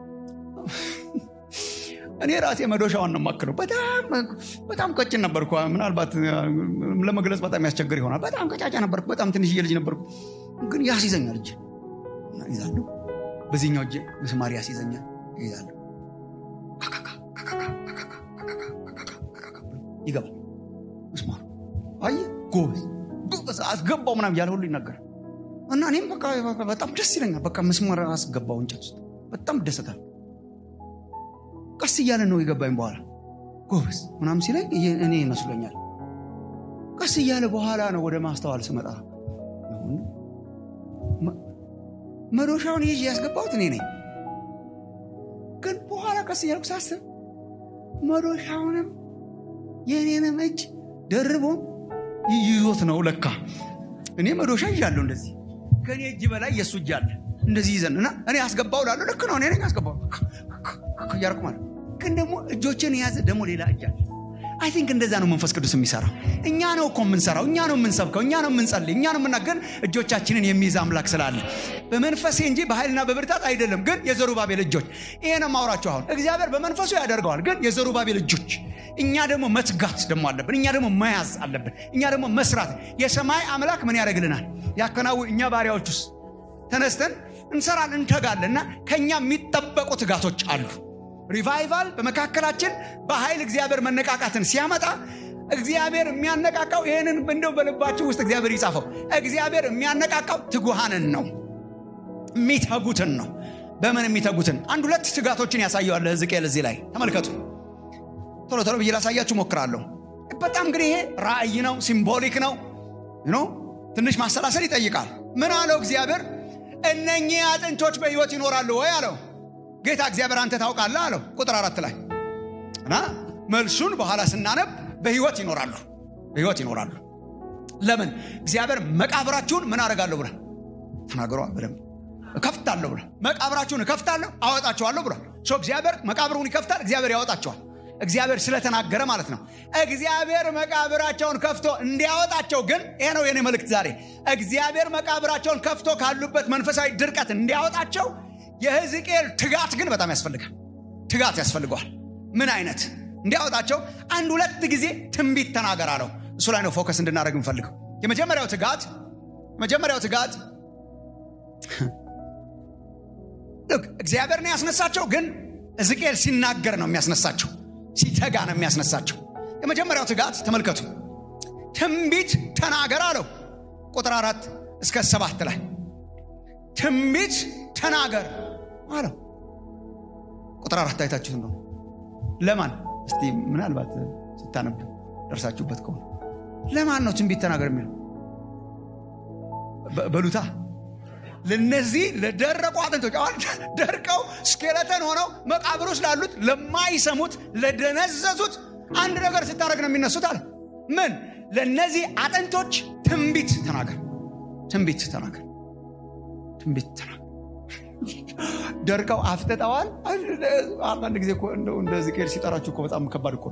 S1: እኔ ራሴ መዶሻዋን ነው ማክለው በጣም ቀጭን ነበርኩ ምናልባት ለመግለጽ በጣም ያስቸግር ይሆናል በጣም ቀጫጫ ነበርኩ በጣም ትንሽዬ ልጅ ነበርኩ ግን ያስይዘኛል እጅ ይዛሉ በዚህኛው እጅ ምስማር ያስይዘኛል ይይዛሉ ይገባል ምስማር አየ ጎበዝ ጎበዝ አስገባው ምናም እያለ ሁሉ ይናገራል እና እኔም በቃ በጣም ደስ ይለኛል በቃ መስመር አስገባው እንጨት ውስጥ በጣም ደሰታል ቀስ እያለ ነው የገባኝ በኋላ ጎበዝ ምናም ሲለኝ እኔ ይመስሎኛል ቀስ እያለ በኋላ ነው ወደ ማስተዋል ስመጣ መዶሻውን ይዤ ያስገባሁት እኔ ነኝ ግን በኋላ ቀስ እያልኩ ሳስብ መዶሻውንም የእኔንም እጅ ደርቦ ይዞት ነው ለካ እኔ መዶሻ ይዣለሁ እንደዚህ ከእኔ እጅ በላይ የእሱ እጅ አለ እንደዚህ ይዘን እና እኔ አስገባው ላለሁ ልክ ነው እኔ ነኝ አስገባው እያልኩ ማለት ግን ደግሞ እጆችን የያዘ ደግሞ ሌላ እጅ አለ አይ ቲንክ እንደዛ ነው መንፈስ ቅዱስ የሚሰራው እኛ ነው እኮ የምንሰራው እኛ ነው የምንሰብከው እኛ ነው የምንጸልይ እኛ ነው የምናገር እጆቻችንን የሚይዝ አምላክ ስላለ በመንፈሴ እንጂ በኃይልና በብርታት አይደለም ግን የዘሩባቤል እጆች ይሄ ነው ማውራቸው አሁን እግዚአብሔር በመንፈሱ ያደርገዋል ግን የዘሩባቤል እጆች እኛ ደግሞ መትጋት ደግሞ አለብን እኛ ደግሞ መያዝ አለብን እኛ ደግሞ መስራት የሰማይ አምላክ ምን ያደርግልናል ያከናው እኛ ባሪያዎች ውስጥ ተነስተን እንሰራን እንተጋለን እና ከእኛ የሚጠበቁ ትጋቶች አሉ ሪቫይቫል በመካከላችን በኃይል እግዚአብሔር መነቃቃትን ሲያመጣ እግዚአብሔር የሚያነቃቃው ይህንን እንደው በልባችሁ ውስጥ እግዚአብሔር ይጻፈው እግዚአብሔር የሚያነቃቃው ትጉሃንን ነው የሚተጉትን ነው በምን የሚተጉትን አንድ ሁለት ትጋቶችን ያሳየዋል ህዝቅኤል እዚህ ላይ ተመልከቱ ቶሎ ቶሎ ብዬ ላሳያችሁ ሞክራለሁ በጣም እንግዲህ ይሄ ራእይ ነው ሲምቦሊክ ነው ኖ ትንሽ ማሰላሰል ይጠይቃል ምን አለው እግዚአብሔር እነኚህ አጥንቶች በህይወት ይኖራሉ ወይ አለው ጌታ እግዚአብሔር አንተ ታውቃለህ አለው ቁጥር አራት ላይ እና መልሱን በኋላ ስናነብ በህይወት ይኖራሉ በህይወት ይኖራሉ ለምን እግዚአብሔር መቃብራችሁን ምን አደርጋለሁ ብሏል ተናገሯ በደንብ እከፍታለሁ ብሏል መቃብራችሁን እከፍታለሁ አወጣችኋለሁ ብሏል እግዚአብሔር መቃብሩን ይከፍታል እግዚአብሔር ያወጣቸዋል እግዚአብሔር ስለተናገረ ማለት ነው እግዚአብሔር መቃብራቸውን ከፍቶ እንዲያወጣቸው ግን ይሄ ነው የኔ መልእክት ዛሬ እግዚአብሔር መቃብራቸውን ከፍቶ ካሉበት መንፈሳዊ ድርቀት እንዲያወጣቸው የህዝቅኤል ትጋት ግን በጣም ያስፈልጋል ትጋት ያስፈልገዋል ምን አይነት እንዲያወጣቸው አንድ ሁለት ጊዜ ትንቢት ተናገር አለው እሱ ላይ ነው ፎከስ እንድናደረግ እንፈልገው የመጀመሪያው ትጋት የመጀመሪያው ትጋት እግዚአብሔር ነው ያስነሳቸው ግን ሕዝቅኤል ሲናገር ነው የሚያስነሳቸው ሲተጋ ነው የሚያስነሳቸው የመጀመሪያው ትጋት ተመልከቱ ትንቢት ተናገር አለው ቁጥር አራት እስከ ሰባት ላይ ትንቢት ተናገር አለው ቁጥር አራት አይታችሁት ነው ለማን እስቲ ምናልባት ስታነብ ደርሳችሁበት ከሆነ ለማን ነው ትንቢት ተናገር የሚለው በሉታ ለነዚህ ለደረቁ አጥንቶች አሁን ደርቀው ስኬለተን ሆነው መቃብር ውስጥ ላሉት ለማይሰሙት ለደነዘዙት አንድ ነገር ስታደረግ ነው የሚነሱት አለ ምን ለእነዚህ አጥንቶች ትንቢት ተናገር ትንቢት ተናገር ትንቢት ተናገር ደርቀው አፍጥጠዋል አንዳንድ ጊዜ እንደ ዝቅኤል ሲጠራችሁ እኮ በጣም ከባድ እኮ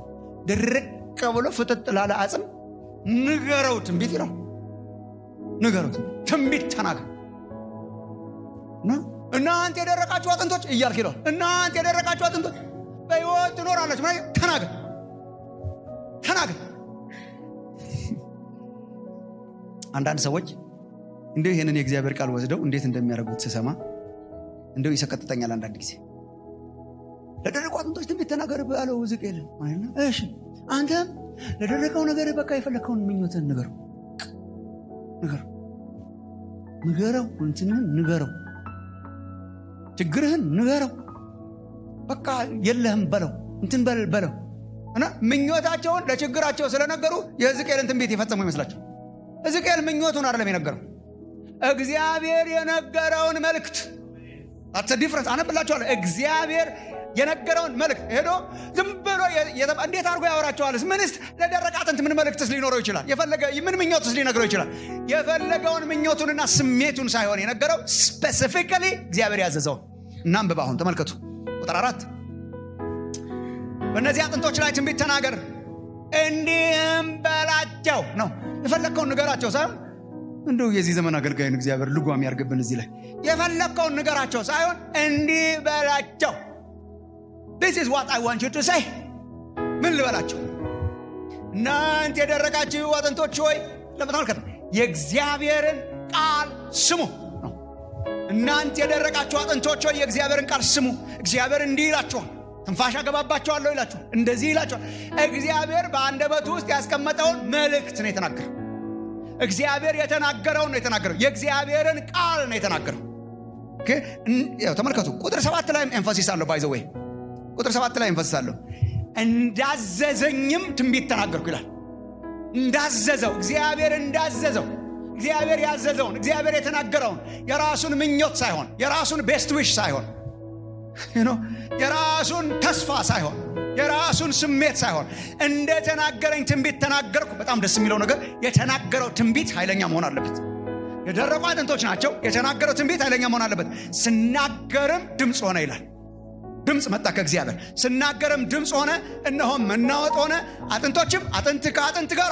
S1: ድርቅ ብሎ ፍጥጥ ላለ አጽም ንገረው ትንቢት ይለው ንገረው ትንቢት ተናገር እናንተ የደረቃችሁ አጥንቶች እያልክ ይለዋል እናንተ የደረቃችሁ አጥንቶች በሕይወት ትኖራለች ተናገር ተናገር አንዳንድ ሰዎች እንዲሁ ይህንን የእግዚአብሔር ቃል ወስደው እንዴት እንደሚያደርጉት ስሰማ እንዲሁ ይሰቀጥጠኛል አንዳንድ ጊዜ ለደረቁ አጥንቶች ትንቢት ተናገር ባለው ሕዝቅኤል ማለት ነው እሺ አንተም ለደረቀው ነገር በቃ የፈለግከውን ምኞትን ንገረው ንገረው ንገረው እንትንህን ንገረው ችግርህን ንገረው በቃ የለህም በለው እንትን በል በለው እና ምኞታቸውን ለችግራቸው ስለነገሩ የሕዝቅኤልን ትንቢት የፈጸሙ ይመስላቸው ሕዝቅኤል ምኞቱን አይደለም የነገረው እግዚአብሔር የነገረውን መልእክት አተ ዲፍረንስ አነብላችኋለሁ እግዚአብሔር የነገረውን መልእክት ሄዶ ዝም ብሎ እንዴት አድርጎ ያወራቸዋልስ ምንስ ለደረቀ አጥንት ምን መልእክትስ ሊኖረው ይችላል የፈለገ ምን ምኞትስ ሊነግረው ይችላል የፈለገውን ምኞቱንና ስሜቱን ሳይሆን የነገረው ስፔሲፊካሊ እግዚአብሔር ያዘዘውን እናንብብ አሁን ተመልከቱ ቁጥር አራት በእነዚህ አጥንቶች ላይ ትንቢት ተናገር እንዲህም በላቸው ነው የፈለግከውን ንገራቸው ሳይሆን እንደው የዚህ ዘመን አገልጋይን እግዚአብሔር ልጓም ያርግብን እዚህ ላይ የፈለግከውን ንገራቸው ሳይሆን እንዲህ በላቸው ዲስ ኢዝ ዋት አይ ዋንት ዩ ቱ ሴይ ምን ልበላቸው እናንተ የደረቃችሁ አጥንቶች ሆይ ለመተመልከት የእግዚአብሔርን ቃል ስሙ እናንተ የደረቃችሁ አጥንቶች ሆይ የእግዚአብሔርን ቃል ስሙ እግዚአብሔር እንዲህ ይላችኋል ትንፋሽ አገባባቸዋለሁ ይላችኋል እንደዚህ ይላችኋል እግዚአብሔር በአንደበቱ ውስጥ ያስቀመጠውን መልእክት ነው የተናገረው እግዚአብሔር የተናገረውን ነው የተናገረው የእግዚአብሔርን ቃል ነው የተናገረው ተመልከቱ ቁጥር ሰባት ላይ ኤንፋሲስ አለው ባይዘ ወይ ቁጥር ሰባት ላይ ኤንፋሲስ አለው እንዳዘዘኝም ትንቢት ተናገርኩ ይላል እንዳዘዘው እግዚአብሔር እንዳዘዘው እግዚአብሔር ያዘዘውን እግዚአብሔር የተናገረውን የራሱን ምኞት ሳይሆን የራሱን ቤስት ዊሽ ሳይሆን የራሱን ተስፋ ሳይሆን የራሱን ስሜት ሳይሆን እንደተናገረኝ ትንቢት ተናገርኩ በጣም ደስ የሚለው ነገር የተናገረው ትንቢት ኃይለኛ መሆን አለበት የደረቁ አጥንቶች ናቸው የተናገረው ትንቢት ኃይለኛ መሆን አለበት ስናገርም ድምፅ ሆነ ይላል ድምፅ መጣ ከእግዚአብሔር ስናገርም ድምፅ ሆነ እነሆም መናወጥ ሆነ አጥንቶችም አጥንት ከአጥንት ጋር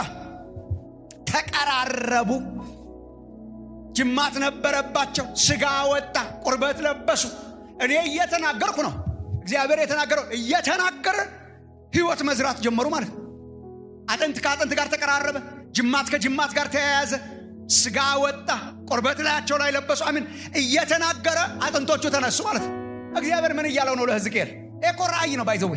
S1: ተቀራረቡ ጅማት ነበረባቸው ስጋ ወጣ ቁርበት ለበሱ እኔ እየተናገርኩ ነው እግዚአብሔር የተናገረው እየተናገረ ህይወት መዝራት ጀመሩ ማለት ነው አጥንት ከአጥንት ጋር ተቀራረበ ጅማት ከጅማት ጋር ተያያዘ ስጋ ወጣ ቁርበት ላያቸው ላይ ለበሱ አሚን እየተናገረ አጥንቶቹ ተነሱ ማለት ነው እግዚአብሔር ምን እያለው ነው ለህዝቅኤል ኤኮ ራእይ ነው ባይዘዌ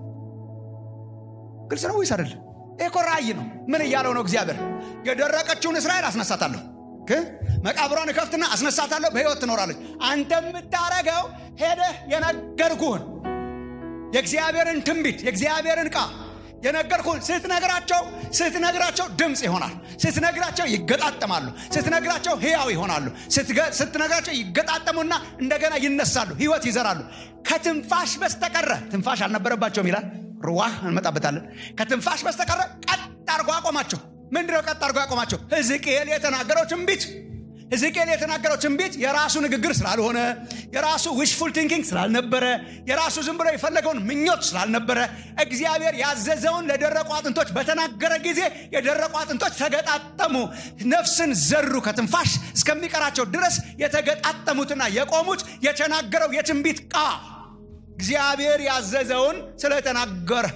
S1: ግልጽ ነው ወይስ አይደለም ኤኮ ራእይ ነው ምን እያለው ነው እግዚአብሔር የደረቀችውን እስራኤል አስነሳታለሁ መቃብሯን እከፍትና አስነሳታለሁ በህይወት ትኖራለች አንተ የምታረገው ሄደህ የነገርኩህን የእግዚአብሔርን ትንቢት የእግዚአብሔርን ቃ የነገርኩህን ስትነግራቸው ስትነግራቸው ድምፅ ይሆናል ስትነግራቸው ይገጣጠማሉ ስትነግራቸው ህያው ይሆናሉ ስትነግራቸው ይገጣጠሙና እንደገና ይነሳሉ ህይወት ይዘራሉ ከትንፋሽ በስተቀረ ትንፋሽ አልነበረባቸውም ይላል ሩዋህ እንመጣበታለን ከትንፋሽ በስተቀረ ቀጥ አርጎ አቆማቸው ምንድነው ቀጥ አርጎ ያቆማቸው ህዝቅኤል የተናገረው ትንቢት ሕዝቅኤል የተናገረው ትንቢት የራሱ ንግግር ስላልሆነ የራሱ ዊሽፉል ቲንኪንግ ስላልነበረ የራሱ ዝም ብሎ የፈለገውን ምኞት ስላልነበረ እግዚአብሔር ያዘዘውን ለደረቁ አጥንቶች በተናገረ ጊዜ የደረቁ አጥንቶች ተገጣጠሙ ነፍስን ዘሩ ከትንፋሽ እስከሚቀራቸው ድረስ የተገጣጠሙትና የቆሙት የተናገረው የትንቢት ቃ እግዚአብሔር ያዘዘውን ስለተናገረ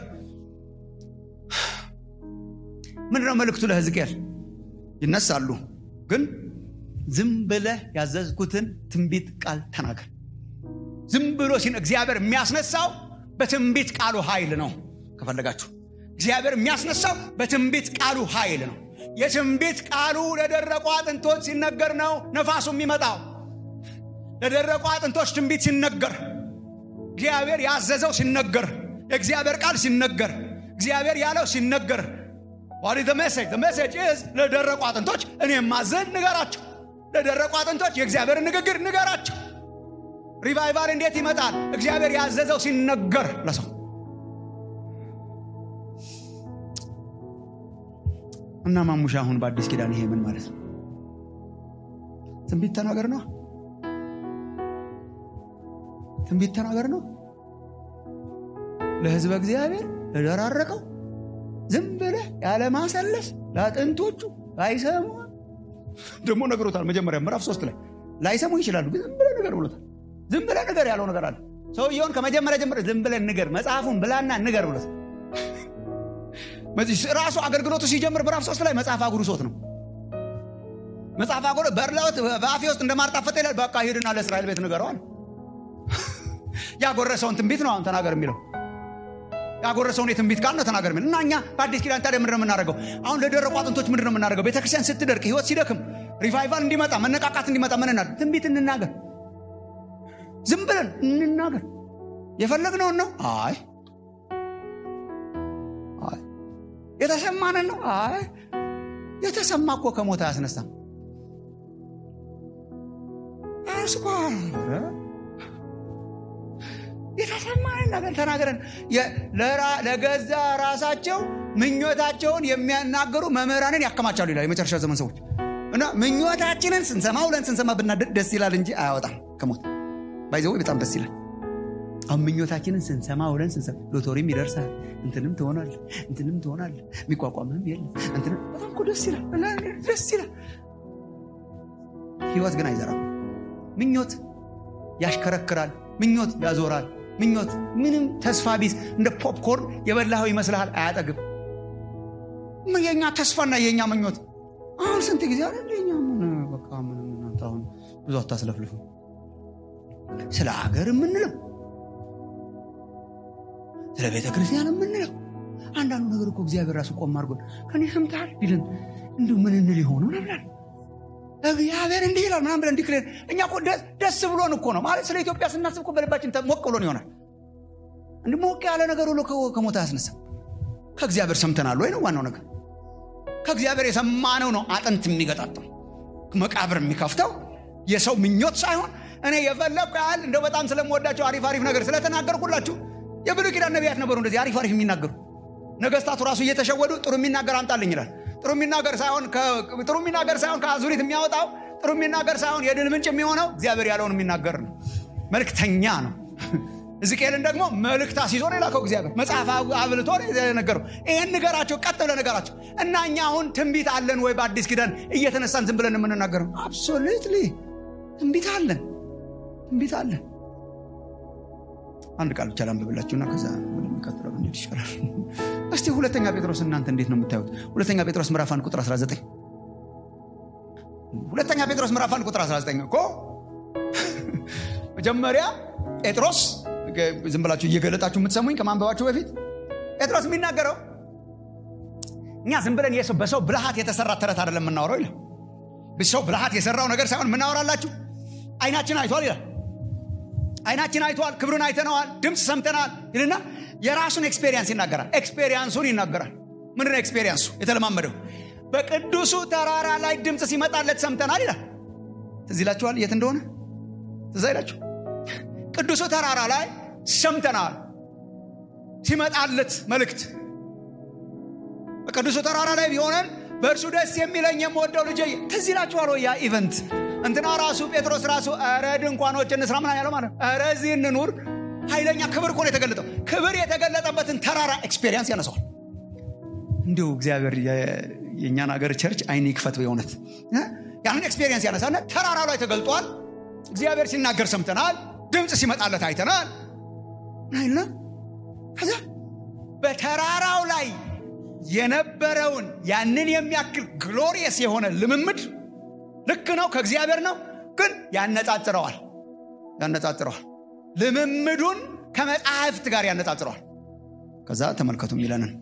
S1: ምንድነው መልእክቱ ለሕዝቅኤል ይነሳሉ ግን ዝም ብለህ ያዘዝኩትን ትንቢት ቃል ተናገር ዝም ብሎ ሲን እግዚአብሔር የሚያስነሳው በትንቢት ቃሉ ኃይል ነው ከፈለጋችሁ እግዚአብሔር የሚያስነሳው በትንቢት ቃሉ ኃይል ነው የትንቢት ቃሉ ለደረቁ አጥንቶች ሲነገር ነው ነፋሱ የሚመጣው ለደረቁ አጥንቶች ትንቢት ሲነገር እግዚአብሔር ያዘዘው ሲነገር የእግዚአብሔር ቃል ሲነገር እግዚአብሔር ያለው ሲነገር ዋሪ ሜሴጅ ሜሴጅ ለደረቁ አጥንቶች እኔ ማዘን ንገራቸው ለደረቁ አጥንቶች የእግዚአብሔር ንግግር ንገራቸው ሪቫይቫል እንዴት ይመጣል እግዚአብሔር ያዘዘው ሲነገር ለሰው እና ማሙሻ አሁን በአዲስ ኪዳን ይሄ ምን ማለት ነው ትንቢት ተናገር ነው ትንቢት ተናገር ነው ለህዝበ እግዚአብሔር ለደራረቀው ዝም ብለህ ያለማሰለስ ለአጥንቶቹ አይሰሙ ደግሞ ነግሮታል መጀመሪያ ምዕራፍ ሶስት ላይ ላይሰሙ ይችላሉ ግን ዝም ብለህ ንገር ብሎታል ዝም ብለህ ንገር ያለው ነገር አለ ሰውየውን ከመጀመሪያ ጀምረ ዝም ብለህ ንገር መጽሐፉን ብላና ንገር ብሎት ራሱ አገልግሎቱ ሲጀምር ምዕራፍ ሶስት ላይ መጽሐፍ አጉርሶት ነው መጽሐፍ አጉር በርላወት በአፌ ውስጥ እንደማርጣፈጥ ይላል በቃ ሂድና ለእስራኤል ቤት ንገረዋል ያጎረሰውን ትንቢት ነው አሁን ተናገር የሚለው ያጎረሰውን የትንቢት ቃል ነው ተናገር የሚለው እና እኛ በአዲስ ኪዳን ታዲያ ምንድን ነው የምናደርገው አሁን ለደረቁ አጥንቶች ምንድን ነው የምናደርገው ቤተክርስቲያን ስትደርቅ ህይወት ሲደክም ሪቫይቫል እንዲመጣ መነቃቃት እንዲመጣ ምን እናድርግ ትንቢት እንናገር ዝም ብለን እንናገር የፈለግነውን ነው አይ የተሰማንን ነው አይ የተሰማ እኮ ከሞት አያስነሳም አስኳር የተሰማንን ነገር ተናገረን ለገዛ ራሳቸው ምኞታቸውን የሚያናገሩ መምህራንን ያከማቻሉ ይላል የመጨረሻ ዘመን ሰዎች እና ምኞታችንን ስንሰማ ውለን ስንሰማ ብናደድ ደስ ይላል እንጂ አያወጣም ከሞት ባይዘው በጣም ደስ ይላል አሁን ምኞታችንን ስንሰማ ውለን ስንሰማ ሎቶሪም ይደርሳል እንትንም ትሆናል እንትንም ትሆናል የሚቋቋምም የለም እንትንም በጣም እኮ ደስ ይላል ደስ ይላል ህይወት ግን አይዘራም ምኞት ያሽከረክራል ምኞት ያዞራል ምኞት ምንም ተስፋ ቢስ እንደ ፖፕኮርን የበላኸው ይመስልሃል አያጠግብ የኛ ተስፋና የኛ ምኞት አሁን ስንት ጊዜ አለ የኛ ምን በቃ ምንም እናንተ አሁን ብዙ አታስለፍልፉ ስለ ሀገር የምንለው ስለ ቤተ ክርስቲያን የምንለው አንዳንዱ ነገር እኮ እግዚአብሔር ራሱ ቆም አድርጎን ከኔ ሰምተሃል ቢልን እንዲሁ ምን እንል የሆኑ ነብላል እግዚአብሔር እንዲህ ይላል ምናምን ብለን ዲክሌር እኛ እኮ ደስ ብሎን እኮ ነው ማለት ስለ ኢትዮጵያ ስናስብ እኮ በልባችን ሞቅ ብሎን ይሆናል እንዲ ሞቅ ያለ ነገር ሁሉ ከሞት አያስነሳም ከእግዚአብሔር ሰምተናል ወይ ነው ዋናው ነገር ከእግዚአብሔር የሰማነው ነው አጥንት የሚገጣጠው መቃብር የሚከፍተው የሰው ምኞት ሳይሆን እኔ የፈለግኩ ያህል እንደው በጣም ስለምወዳቸው አሪፍ አሪፍ ነገር ስለተናገርኩላችሁ የብሉይ ኪዳን ነቢያት ነበሩ እንደዚህ አሪፍ አሪፍ የሚናገሩ ነገስታቱ ራሱ እየተሸወዱ ጥሩ የሚናገር አምጣልኝ ይላል ጥሩ የሚናገር ሳይሆን ጥሩ የሚናገር ሳይሆን ከአዙሪት የሚያወጣው ጥሩ የሚናገር ሳይሆን የድል ምንጭ የሚሆነው እግዚአብሔር ያለውን የሚናገር ነው መልክተኛ ነው ሕዝቅኤልን ደግሞ መልእክት አስይዞ ነው የላከው እግዚአብሔር መጽሐፍ አብልቶ ነገረው ይህን ንገራቸው ቀጥ ብለ ነገራቸው እና እኛ አሁን ትንቢት አለን ወይ በአዲስ ኪዳን እየተነሳን ዝም ብለን የምንናገረው አብሶሉትሊ ትንቢት አለን ትንቢት አለን አንድ ቃል ብቻ ላንብብላችሁና ከዛ ወደሚቀጥለው እንሄድ ይሻላል እስቲ ሁለተኛ ጴጥሮስ እናንተ እንዴት ነው የምታዩት ሁለተኛ ጴጥሮስ ምዕራፍ 1 ቁጥር 19 ሁለተኛ ጴጥሮስ ምዕራፍ 1 ቁጥር 19 እኮ መጀመሪያ ጴጥሮስ ዝም ብላችሁ እየገለጣችሁ የምትሰሙኝ ከማንበባችሁ በፊት ጴጥሮስ የሚናገረው እኛ ዝም ብለን በሰው ብልሃት የተሰራ ተረት አይደለም የምናወራው ይላል ሰው ብልሃት የሰራው ነገር ሳይሆን የምናወራላችሁ አይናችን አይቷል ይላል አይናችን አይቷል ክብሩን አይተነዋል ድምፅ ሰምተናል ይልና የራሱን ኤክስፔሪንስ ይናገራል ኤክስፔሪንሱን ይናገራል ምንድነው ኤክስፔሪንሱ የተለማመደው በቅዱሱ ተራራ ላይ ድምፅ ሲመጣለት ሰምተናል ይላል ትዝ ይላችኋል የት እንደሆነ ትዝ አይላችሁ ቅዱሱ ተራራ ላይ ሰምተናል ሲመጣለት መልእክት በቅዱሱ ተራራ ላይ ቢሆነን በእርሱ ደስ የሚለኝ የምወደው ልጅ ትዝ ይላችኋል ያ ኢቨንት እንትና ራሱ ጴጥሮስ ራሱ ረ ድንኳኖች እንስራ ምናምን ያለው ማለት ረ እዚህ እንኑር ኃይለኛ ክብር እኮ ነው የተገለጠው ክብር የተገለጠበትን ተራራ ኤክስፔሪንስ ያነሰዋል እንዲሁ እግዚአብሔር የእኛን ሀገር ቸርች አይን ይክፈት በእውነት ያንን ኤክስፔሪንስ ያነሳና ተራራ ላይ ተገልጧል እግዚአብሔር ሲናገር ሰምተናል ድምፅ ሲመጣለት አይተናል አይና ከዛ በተራራው ላይ የነበረውን ያንን የሚያክል ግሎሪየስ የሆነ ልምምድ ልክ ነው ከእግዚአብሔር ነው ግን ያነጻጽረዋል ያነጻጽረዋል ልምምዱን ከመጽሐፍት ጋር ያነጻጽረዋል ከዛ ተመልከቱ የሚለንን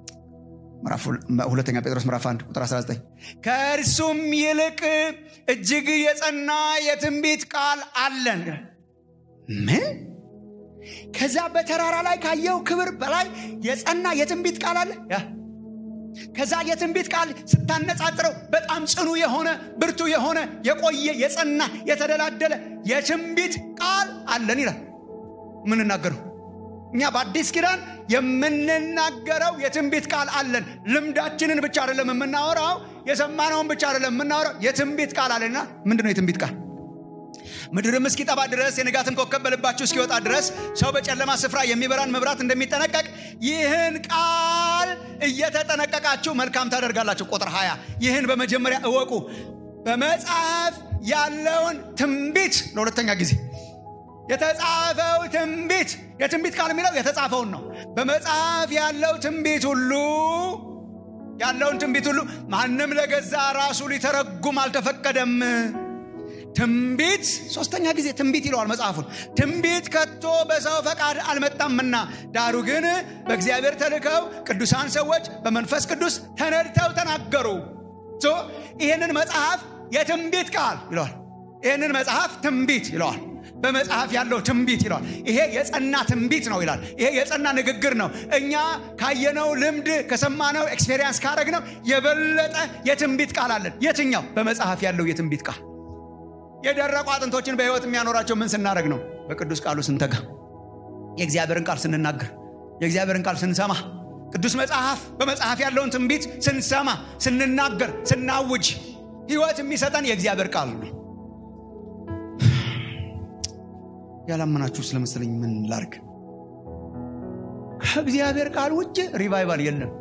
S1: ሁለተኛ ጴጥሮስ ምዕራፍ 1 ቁጥር 19 ከእርሱም ይልቅ እጅግ የጸና የትንቢት ቃል አለን ምን ከዛ በተራራ ላይ ካየው ክብር በላይ የጸና የትንቢት ቃል አለ ከዛ የትንቢት ቃል ስታነጻጽረው በጣም ጽኑ የሆነ ብርቱ የሆነ የቆየ የጸና የተደላደለ የትንቢት ቃል አለን ይላል የምንናገረው እኛ በአዲስ ኪዳን የምንናገረው የትንቢት ቃል አለን ልምዳችንን ብቻ አይደለም የምናወራው የሰማነውን ብቻ አይደለም የምናወራው የትንቢት ቃል አለና ምንድነው የትንቢት ቃል ምድርም እስኪጠባ ድረስ የንጋትን ኮከብ በልባችሁ እስኪወጣ ድረስ ሰው በጨለማ ስፍራ የሚበራን መብራት እንደሚጠነቀቅ ይህን ቃል እየተጠነቀቃችሁ መልካም ታደርጋላችሁ ቁጥር 20 ይህን በመጀመሪያ እወቁ በመጽሐፍ ያለውን ትንቢት ለሁለተኛ ጊዜ የተጻፈው ትንቢት የትንቢት ቃል የሚለው የተጻፈውን ነው በመጽሐፍ ያለው ትንቢት ሁሉ ያለውን ትንቢት ሁሉ ማንም ለገዛ ራሱ ሊተረጉም አልተፈቀደም ትንቢት ሶስተኛ ጊዜ ትንቢት ይለዋል መጽሐፉን ትንቢት ከቶ በሰው ፈቃድ አልመጣምና ዳሩ ግን በእግዚአብሔር ተልከው ቅዱሳን ሰዎች በመንፈስ ቅዱስ ተነድተው ተናገሩ ይህንን መጽሐፍ የትንቢት ቃል ይለዋል ይህንን መጽሐፍ ትንቢት ይለዋል በመጽሐፍ ያለው ትንቢት ይለዋል ይሄ የጸና ትንቢት ነው ይላል ይሄ የጸና ንግግር ነው እኛ ካየነው ልምድ ከሰማነው ኤክስፔሪንስ ካረግነው የበለጠ የትንቢት ቃል አለን የትኛው በመጽሐፍ ያለው የትንቢት ቃል የደረቁ አጥንቶችን በህይወት የሚያኖራቸው ምን ስናደረግ ነው በቅዱስ ቃሉ ስንተጋ የእግዚአብሔርን ቃል ስንናገር የእግዚአብሔርን ቃል ስንሰማ ቅዱስ መጽሐፍ በመጽሐፍ ያለውን ትንቢት ስንሰማ ስንናገር ስናውጅ ህይወት የሚሰጠን የእግዚአብሔር ቃል ነው ያላመናችሁ ስለመሰለኝ ምን ላርግ ከእግዚአብሔር ቃል ውጭ ሪቫይቫል የለም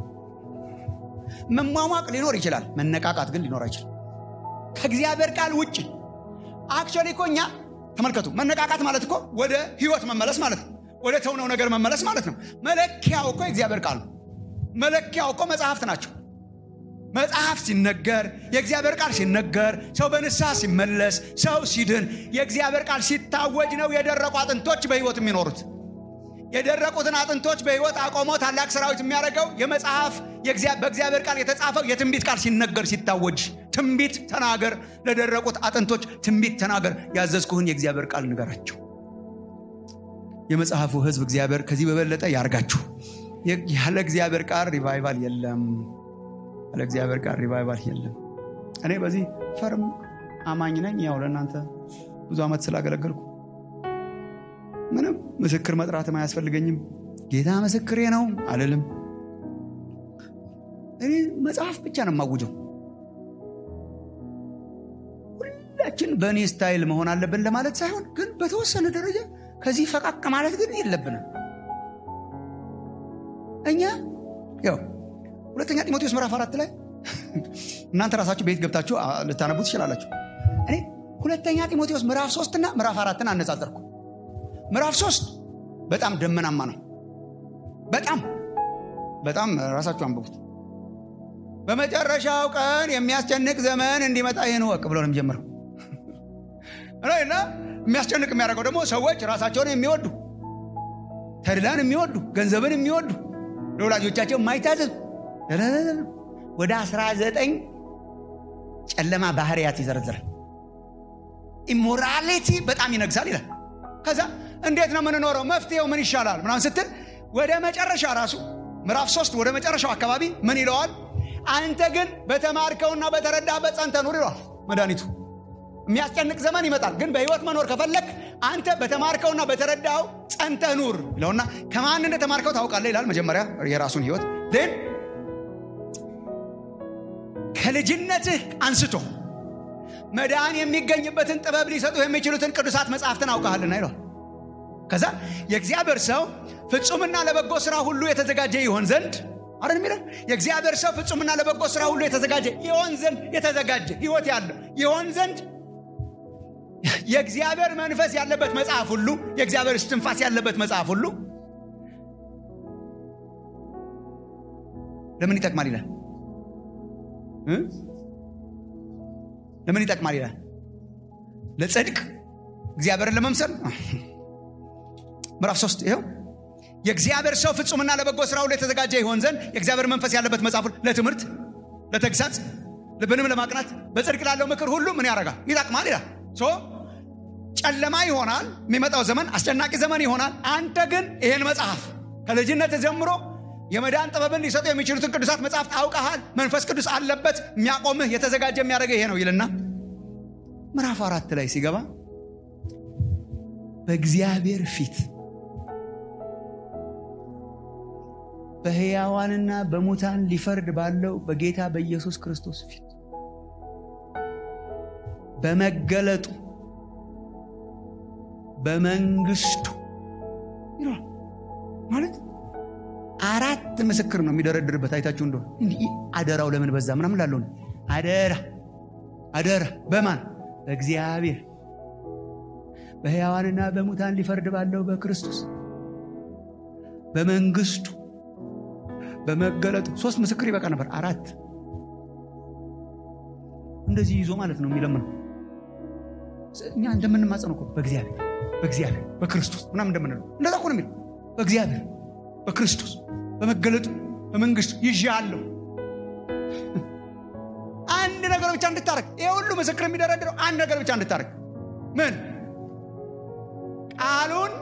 S1: መሟሟቅ ሊኖር ይችላል መነቃቃት ግን ሊኖር አይችልም ከእግዚአብሔር ቃል ውጭ አክቹዋሊ እኮ እኛ ተመልከቱ መነቃቃት ማለት እኮ ወደ ህይወት መመለስ ማለት ነው ወደ ተውነው ነገር መመለስ ማለት ነው መለኪያው እኮ የእግዚአብሔር ቃል ነው መለኪያው እኮ መጽሐፍት ናቸው መጽሐፍ ሲነገር የእግዚአብሔር ቃል ሲነገር ሰው በንስሐ ሲመለስ ሰው ሲድን የእግዚአብሔር ቃል ሲታወጅ ነው የደረቁ አጥንቶች በህይወት የሚኖሩት የደረቁትን አጥንቶች በህይወት አቆሞ ታላቅ ሰራዊት የሚያደርገው የመጽሐፍ በእግዚአብሔር ቃል የተጻፈው የትንቢት ቃል ሲነገር ሲታወጅ ትንቢት ተናገር ለደረቁት አጥንቶች ትንቢት ተናገር ያዘዝኩህን የእግዚአብሔር ቃል ንገራቸው የመጽሐፉ ህዝብ እግዚአብሔር ከዚህ በበለጠ ያርጋችሁ ያለ እግዚአብሔር ቃል ሪቫይቫል የለም ያለ እግዚአብሔር ቃል ሪቫይቫል የለም እኔ በዚህ ፈርም አማኝ ነኝ ያው ለእናንተ ብዙ ዓመት ስላገለገልኩ ምንም ምስክር መጥራትም አያስፈልገኝም ጌታ ምስክሬ ነው አልልም እኔ መጽሐፍ ብቻ ነው የማውጀው ሁላችን በእኔ ስታይል መሆን አለብን ለማለት ሳይሆን ግን በተወሰነ ደረጃ ከዚህ ፈቃቅ ማለት ግን የለብንም እኛ ያው ሁለተኛ ጢሞቴዎስ ምዕራፍ አራት ላይ እናንተ ራሳችሁ ቤት ገብታችሁ ልታነቡ ትችላላችሁ እኔ ሁለተኛ ጢሞቴዎስ ምዕራፍ ሶስትና ምዕራፍ አራትን አነጻጸርኩ ምዕራፍ ሶስት በጣም ደመናማ ነው በጣም በጣም ራሳችሁ አንብቡት በመጨረሻው ቀን የሚያስጨንቅ ዘመን እንዲመጣ ይህን ወቅ ብሎ ነው የሚጀምረው እና የሚያስጨንቅ የሚያደርገው ደግሞ ሰዎች ራሳቸውን የሚወዱ ተድላን የሚወዱ ገንዘብን የሚወዱ ለወላጆቻቸው የማይታዘዙ ወደ 19 ጨለማ ባህርያት ይዘረዝራል ኢሞራሊቲ በጣም ይነግሳል ይላል ከዛ እንዴት ነው የምንኖረው መፍትሄው ምን ይሻላል ምናምን ስትል ወደ መጨረሻ ራሱ ምዕራፍ ሶስት ወደ መጨረሻው አካባቢ ምን ይለዋል አንተ ግን በተማርከውና በተረዳበት ጸንተ ኑር ይለዋል መድኃኒቱ የሚያስጨንቅ ዘመን ይመጣል ግን በህይወት መኖር ከፈለግ አንተ በተማርከውና በተረዳው ጸንተ ኑር ይለውና ከማን እንደተማርከው ታውቃለ ይላል መጀመሪያ የራሱን ህይወት ን ከልጅነትህ አንስቶ መዳን የሚገኝበትን ጥበብ ሊሰጡ የሚችሉትን ቅዱሳት መጽሐፍትን አውቃሃልና ይለዋል ከዛ የእግዚአብሔር ሰው ፍጹምና ለበጎ ስራ ሁሉ የተዘጋጀ ይሆን ዘንድ አረ የሚለው የእግዚአብሔር ሰው ፍጹምና ለበጎ ስራ ሁሉ የተዘጋጀ ይሆን ዘንድ የተዘጋጀ ህይወት ያለው ይሆን ዘንድ የእግዚአብሔር መንፈስ ያለበት መጽሐፍ ሁሉ የእግዚአብሔር እስትንፋስ ያለበት መጽሐፍ ሁሉ ለምን ይጠቅማል ይላል ለምን ይጠቅማል ይላል ለጽድቅ እግዚአብሔርን ለመምሰል ምዕራፍ ሶስት ይኸው የእግዚአብሔር ሰው ፍጹምና ለበጎ ስራ ሁሉ የተዘጋጀ ይሆን ዘንድ የእግዚአብሔር መንፈስ ያለበት መጽሐፍ ለትምህርት ለተግሳጽ ልብንም ለማቅናት በጽድቅ ላለው ምክር ሁሉ ምን ያደርጋል ይጠቅማል ይላል ጨለማ ይሆናል የሚመጣው ዘመን አስጨናቂ ዘመን ይሆናል አንተ ግን ይሄን መጽሐፍ ከልጅነት ጀምሮ የመዳን ጥበብን ሊሰጡ የሚችሉትን ቅዱሳት መጽሐፍት አውቀሃል መንፈስ ቅዱስ አለበት የሚያቆምህ የተዘጋጀ የሚያደርገ ይሄ ነው ይልና ምዕራፍ አራት ላይ ሲገባ በእግዚአብሔር ፊት በሕያዋንና በሙታን ሊፈርድ ባለው በጌታ በኢየሱስ ክርስቶስ ፊት በመገለጡ በመንግስቱ ይለዋል ማለት አራት ምስክር ነው የሚደረድርበት አይታችሁ እንደሆነ እንዲህ አደራው ለምን በዛ ምናምን ላለው አደራ አደራ በማን በእግዚአብሔር በሕያዋንና በሙታን ሊፈርድ ባለው በክርስቶስ በመንግስቱ በመገለጡ ሶስት ምስክር ይበቃ ነበር አራት እንደዚህ ይዞ ማለት ነው የሚለምነው እኛ እንደምንማጸነው እኮ በእግዚአብሔር በእግዚአብሔር በክርስቶስ ምናምን እንደምንለው እንደዛ እኮ ነው የሚለው በእግዚአብሔር በክርስቶስ በመገለጡ በመንግስቱ ይዣለሁ አንድ ነገር ብቻ እንድታረግ ይህ ሁሉ ምስክር የሚደረድረው አንድ ነገር ብቻ እንድታረግ ምን ቃሉን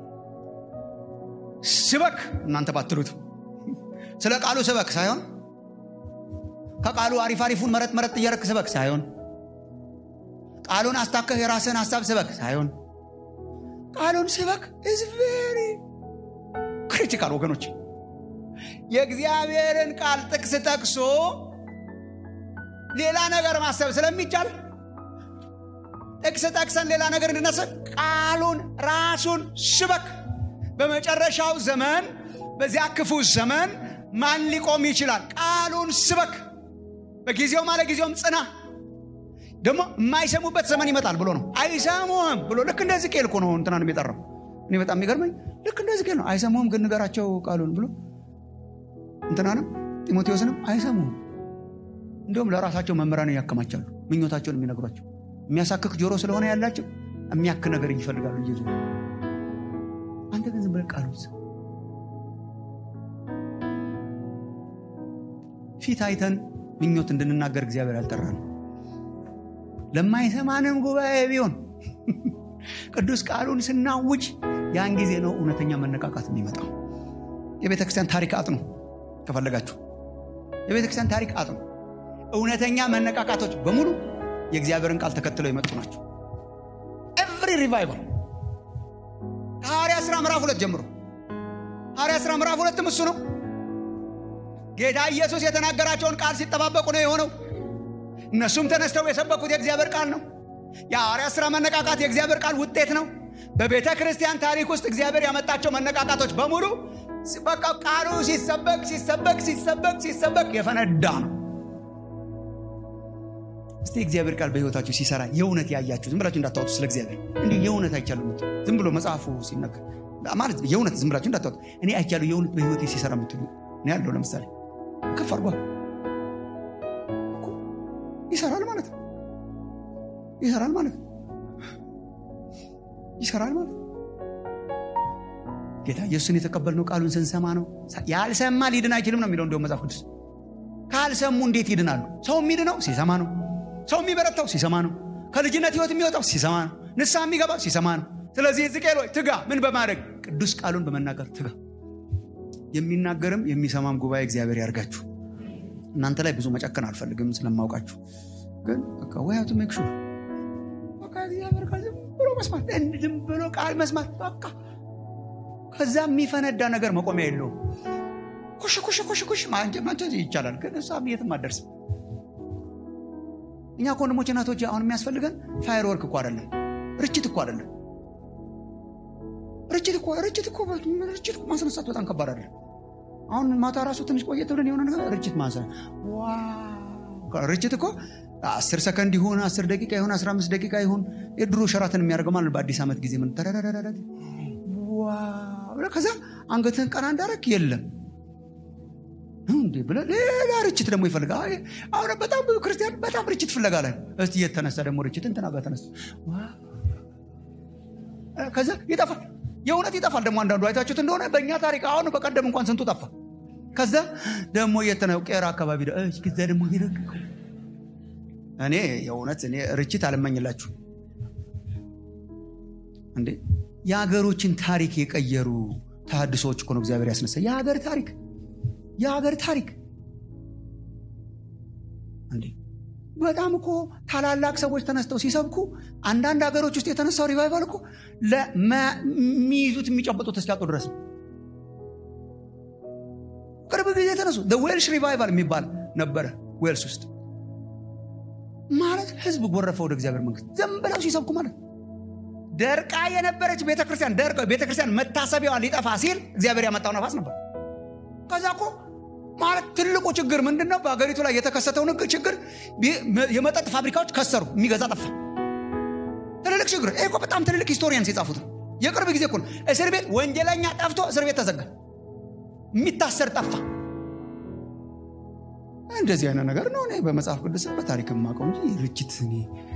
S1: ስበክ እናንተ ባትሉት ስለ ቃሉ ስበክ ሳይሆን ከቃሉ አሪፍ አሪፉን መረጥ መረጥ እያረክ ስበክ ሳይሆን ቃሉን አስታከህ የራስህን ሀሳብ ስበክ ሳይሆን ቃሉን ስበክ ኢዝ ቬሪ ክሪቲካል ወገኖች የእግዚአብሔርን ቃል ጥቅስ ጠቅሶ ሌላ ነገር ማሰብ ስለሚቻል ጥቅስ ጠቅሰን ሌላ ነገር እንድናስብ ቃሉን ራሱን ስበክ በመጨረሻው ዘመን በዚያ ክፉ ዘመን ማን ሊቆም ይችላል ቃሉን ስበክ በጊዜው ማለ ጊዜውም ጽና ደግሞ የማይሰሙበት ዘመን ይመጣል ብሎ ነው አይሰሙህም ብሎ ልክ እንደዚህ ቄል እኮ ነው እንትናን የጠራው እኔ በጣም የሚገርመኝ ልክ እንደዚህ ቄል ነው አይሰሙህም ግን ንገራቸው ቃሉን ብሎ እንትናንም ጢሞቴዎስንም አይሰሙህም እንዲሁም ለራሳቸው መምህራን ያከማቻሉ ምኞታቸውን የሚነግሯቸው የሚያሳክክ ጆሮ ስለሆነ ያላቸው የሚያክ ነገር ይፈልጋሉ እየዙ አንተ ግን ዝም ብለህ ቃሉን ስም ፊት አይተን ምኞት እንድንናገር እግዚአብሔር ያልጠራ ነው ለማይሰማንም ጉባኤ ቢሆን ቅዱስ ቃሉን ስናውጅ ያን ጊዜ ነው እውነተኛ መነቃቃት የሚመጣው የቤተ ክርስቲያን ታሪክ አጥኑ ከፈለጋችሁ የቤተ ክርስቲያን ታሪክ አጥኑ እውነተኛ መነቃቃቶች በሙሉ የእግዚአብሔርን ቃል ተከትለው የመጡ ናቸው ኤቭሪ ሪቫይቫል ሐዋርያ ሥራ ምዕራፍ ሁለት ጀምሮ ሐዋርያ ሥራ ምዕራፍ ሁለትም እሱ ነው ጌታ ኢየሱስ የተናገራቸውን ቃል ሲጠባበቁ ነው የሆነው እነሱም ተነስተው የሰበኩት የእግዚአብሔር ቃል ነው የሐዋርያ ሥራ መነቃቃት የእግዚአብሔር ቃል ውጤት ነው በቤተ ክርስቲያን ታሪክ ውስጥ እግዚአብሔር ያመጣቸው መነቃቃቶች በሙሉ በቃ ቃሉ ሲሰበክ ሲሰበክ ሲሰበክ ሲሰበክ የፈነዳ ነው እስቲ እግዚአብሔር ቃል በህይወታችሁ ሲሰራ የእውነት ያያችሁ ዝም ብላችሁ እንዳታወጡ ስለ እግዚአብሔር እንዲህ የእውነት አይቻሉ ምትሉ ዝም ብሎ መጽሐፉ ሲነገር ማለት የእውነት ዝም ብላችሁ እንዳታወጡ እኔ አይቻሉ የእውነት በህይወቴ ሲሰራ ምትሉ እኔ ያለው ለምሳሌ ከፍ አርጓ ይሰራል ማለት ነው ይሰራል ማለት ነው ይሰራል ማለት ነው ጌታ ኢየሱስን የተቀበልነው ቃሉን ስንሰማ ነው ያልሰማ ሊድን አይችልም ነው የሚለው እንዲሁም መጽሐፍ ቅዱስ ካልሰሙ እንዴት ይድናሉ ሰው የሚድነው ሲሰማ ነው ሰው የሚበረታው ሲሰማ ነው ከልጅነት ህይወት የሚወጣው ሲሰማ ነው ንስሐ የሚገባው ሲሰማ ነው ስለዚህ ዝቄል ሆይ ትጋ ምን በማድረግ ቅዱስ ቃሉን በመናገር ትጋ የሚናገርም የሚሰማም ጉባኤ እግዚአብሔር ያርጋችሁ እናንተ ላይ ብዙ መጨከን አልፈልግም ስለማውቃችሁ ግን ወያቱ ሜክ ሹር እግዚአብሔር ቃል ዝም ብሎ መስማት ዝም ብሎ ቃል መስማት በቃ ከዛ የሚፈነዳ ነገር መቆሚያ የለውም ኩሽ ኩሽ ኩሽ ኩሽ ማንጨት ይቻላል ግን እሷም የትም አደርስም እኛ ከወንድሞች እናቶች አሁን የሚያስፈልገን ፋየር ወርክ እኮ አይደለም ርችት እኮ አይደለም ርችት እኮ ርችት እኮ ርችት እኮ ማስነሳት በጣም ከባድ አይደለም አሁን ማታ ራሱ ትንሽ ቆየት ብለን የሆነ ነገር ርችት ማንሳ ርችት እኮ አስር ሰከንድ ይሁን አስር ደቂቃ ይሁን አስራ አምስት ደቂቃ ይሁን የድሮ ሸራትን የሚያደርገው ማለት በአዲስ ዓመት ጊዜ ምን ከዛ አንገትህን ቀና እንዳረግ የለም እንዴ ብለ ሌላ ርችት ደግሞ ይፈልጋል አሁን በጣም ብዙ ክርስቲያን በጣም ርችት ፍለጋ ላይ እስቲ የተነሳ ደግሞ ርችት እንትና ጋር ተነሳ ከዛ ይጠፋል የእውነት ይጠፋል ደግሞ አንዳንዱ አይታችሁት እንደሆነ በእኛ ታሪክ አሁን በቀደም እንኳን ስንቱ ጠፋ ከዛ ደግሞ የተነ ቄራ አካባቢ ከዛ ደግሞ ሄደግ እኔ የእውነት እኔ ርችት አልመኝላችሁ እንዴ የሀገሮችን ታሪክ የቀየሩ ተሃድሶዎች እኮ ነው እግዚአብሔር ያስነሳ የሀገር ታሪክ የሀገር ታሪክ እንዴ በጣም እኮ ታላላቅ ሰዎች ተነስተው ሲሰብኩ አንዳንድ ሀገሮች ውስጥ የተነሳው ሪቫይቫል እኮ የሚይዙት የሚጨበጡት እስኪያጡ ድረስ ነው ቅርብ ጊዜ የተነሱ ዌልሽ ሪቫይቫል የሚባል ነበረ ዌልስ ውስጥ ማለት ህዝብ ጎረፈ ወደ እግዚአብሔር መንግስት ዝም ብለው ሲሰብኩ ማለት ደርቃ የነበረች ቤተክርስቲያን ደርቃ ቤተክርስቲያን መታሰቢያዋ ሊጠፋ ሲል እግዚአብሔር ያመጣው ነፋስ ነበር ከዛ እኮ ማለት ትልቁ ችግር ምንድን ነው? በሀገሪቱ ላይ የተከሰተው ንግ ችግር የመጠጥ ፋብሪካዎች ከሰሩ፣ የሚገዛ ጠፋ። ትልልቅ ችግር ይሄ እኮ በጣም ትልልቅ ሂስቶሪያንስ የጻፉት ነው። የቅርብ ጊዜ እኮ ነው። እስር ቤት ወንጀለኛ ጠፍቶ እስር ቤት ተዘጋ፣ የሚታሰር ጠፋ። እንደዚህ አይነት ነገር ነው እኔ በመጽሐፍ ቅዱስ በታሪክ የማውቀው እንጂ ርችት እኔ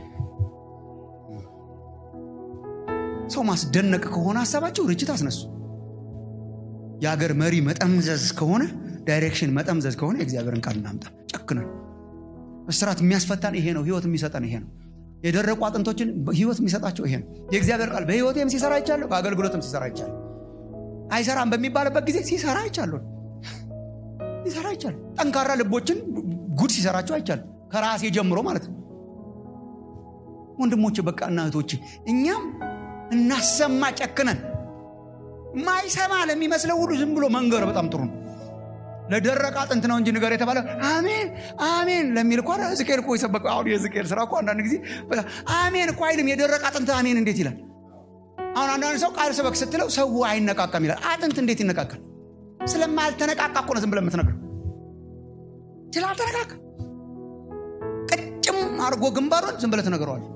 S1: ሰው ማስደነቅ ከሆነ ሀሳባቸው ርችት አስነሱ። የሀገር መሪ መጠምዘዝ ከሆነ ዳይሬክሽን መጠምዘዝ ከሆነ የእግዚአብሔርን ቃል እናምጣ። ጨክነን እስራት የሚያስፈታን ይሄ ነው። ህይወት የሚሰጠን ይሄ ነው። የደረቁ አጥንቶችን ህይወት የሚሰጣቸው ይሄ ነው። የእግዚአብሔር ቃል በህይወቴም ሲሰራ አይቻለሁ፣ በአገልግሎትም ሲሰራ አይቻለሁ። አይሰራም በሚባልበት ጊዜ ሲሰራ አይቻለሁ፣ ሲሰራ አይቻለሁ። ጠንካራ ልቦችን ጉድ ሲሰራቸው አይቻለሁ፣ ከራሴ ጀምሮ ማለት ነው። ወንድሞች በቃ እና እህቶች እኛም እናሰማ ጨክነን ማይሰማ ለሚመስለው ሁሉ ዝም ብሎ መንገር በጣም ጥሩ ነው። ለደረቀ አጥንት ነው እንጂ ንገር የተባለ አሜን አሜን ለሚል እኮ ሕዝቅኤል እኮ የሰበከው አሁን የሕዝቅኤል ስራ እኮ አንዳንድ ጊዜ አሜን እኮ አይልም። የደረቀ አጥንት አሜን እንዴት ይላል? አሁን አንዳንድ ሰው ቃል ስበክ ስትለው ሰው አይነቃቃም ይላል። አጥንት እንዴት ይነቃቃል? ስለማልተነቃቃ እኮ ነው ዝም ብለህ የምትነግረው። ስላልተነቃቃ ቅጭም አድርጎ ግንባሩን ዝም ብለህ ትነግረዋለህ።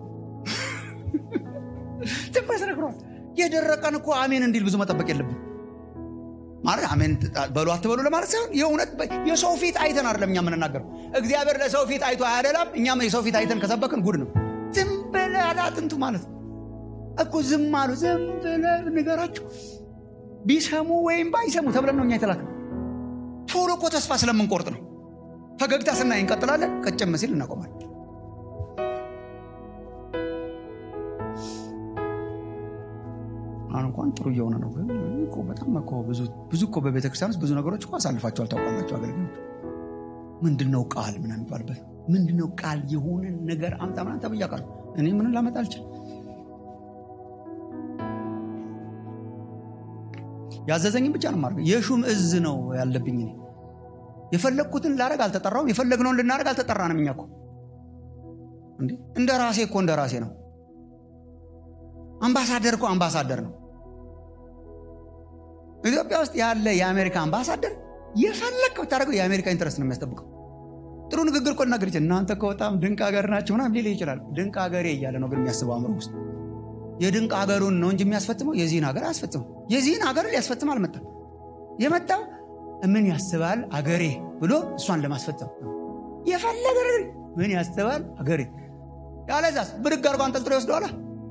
S1: ዝም ብለህ ትነግረዋለህ። የደረቀን እኮ አሜን እንዲል ብዙ መጠበቅ የለብን ማለት አሜን በሉ አትበሉ ለማለት ሳይሆን የእውነት የሰው ፊት አይተን አይደለም እኛ የምንናገረው። እግዚአብሔር ለሰው ፊት አይቶ አያደላም። እኛም የሰው ፊት አይተን ከሰበክን ጉድ ነው። ዝም ብለህ አለ አጥንቱ ማለት ነው እኮ ዝም አሉ። ዝም ብለህ ንገራቸው ቢሰሙ ወይም ባይሰሙ ተብለን ነው እኛ የተላከ። ቶሎ እኮ ተስፋ ስለምንቆርጥ ነው። ፈገግታ ስናይ እንቀጥላለን፣ ቀጨም ሲል እናቆማለን። አሁን እንኳን ጥሩ እየሆነ ነው። ግን እኮ በጣም እኮ ብዙ ብዙ እኮ በቤተ ክርስቲያን ውስጥ ብዙ ነገሮች እኮ አሳልፋቸዋል። ታውቃላቸው አገልግሎች ምንድነው ቃል ምናምን የሚባልበት ምንድነው ቃል የሆነን ነገር አምጣ ምናምን ተብያ ቃል እኔ ምንን ላመጣ አልችል። ያዘዘኝም ብቻ ነው ማድረግ። የሹም እዝ ነው ያለብኝ። እኔ የፈለግኩትን ላረግ አልተጠራውም። የፈለግነውን ልናደረግ አልተጠራንም። እኛ እኮ እንደ ራሴ እኮ እንደ ራሴ ነው። አምባሳደር እኮ አምባሳደር ነው። ኢትዮጵያ ውስጥ ያለ የአሜሪካ አምባሳደር የፈለግ ብታደርገው የአሜሪካ ኢንትረስት ነው የሚያስጠብቀው። ጥሩ ንግግር እኮ ልናገር ይችላል። እናንተ እኮ በጣም ድንቅ ሀገር ናቸው ምናምን ሊል ይችላል። ድንቅ ሀገሬ እያለ ነው ግን የሚያስበው አእምሮ ውስጥ የድንቅ ሀገሩን ነው እንጂ የሚያስፈጽመው የዚህን ሀገር አያስፈጽመው። የዚህን ሀገር ሊያስፈጽም አልመጣም። የመጣው ምን ያስባል አገሬ ብሎ እሷን ለማስፈጸም የፈለገ ምን ያስባል አገሬ ያለዛስ ብድግ አድርጎ አንጠልጥሎ ይወስደዋላ።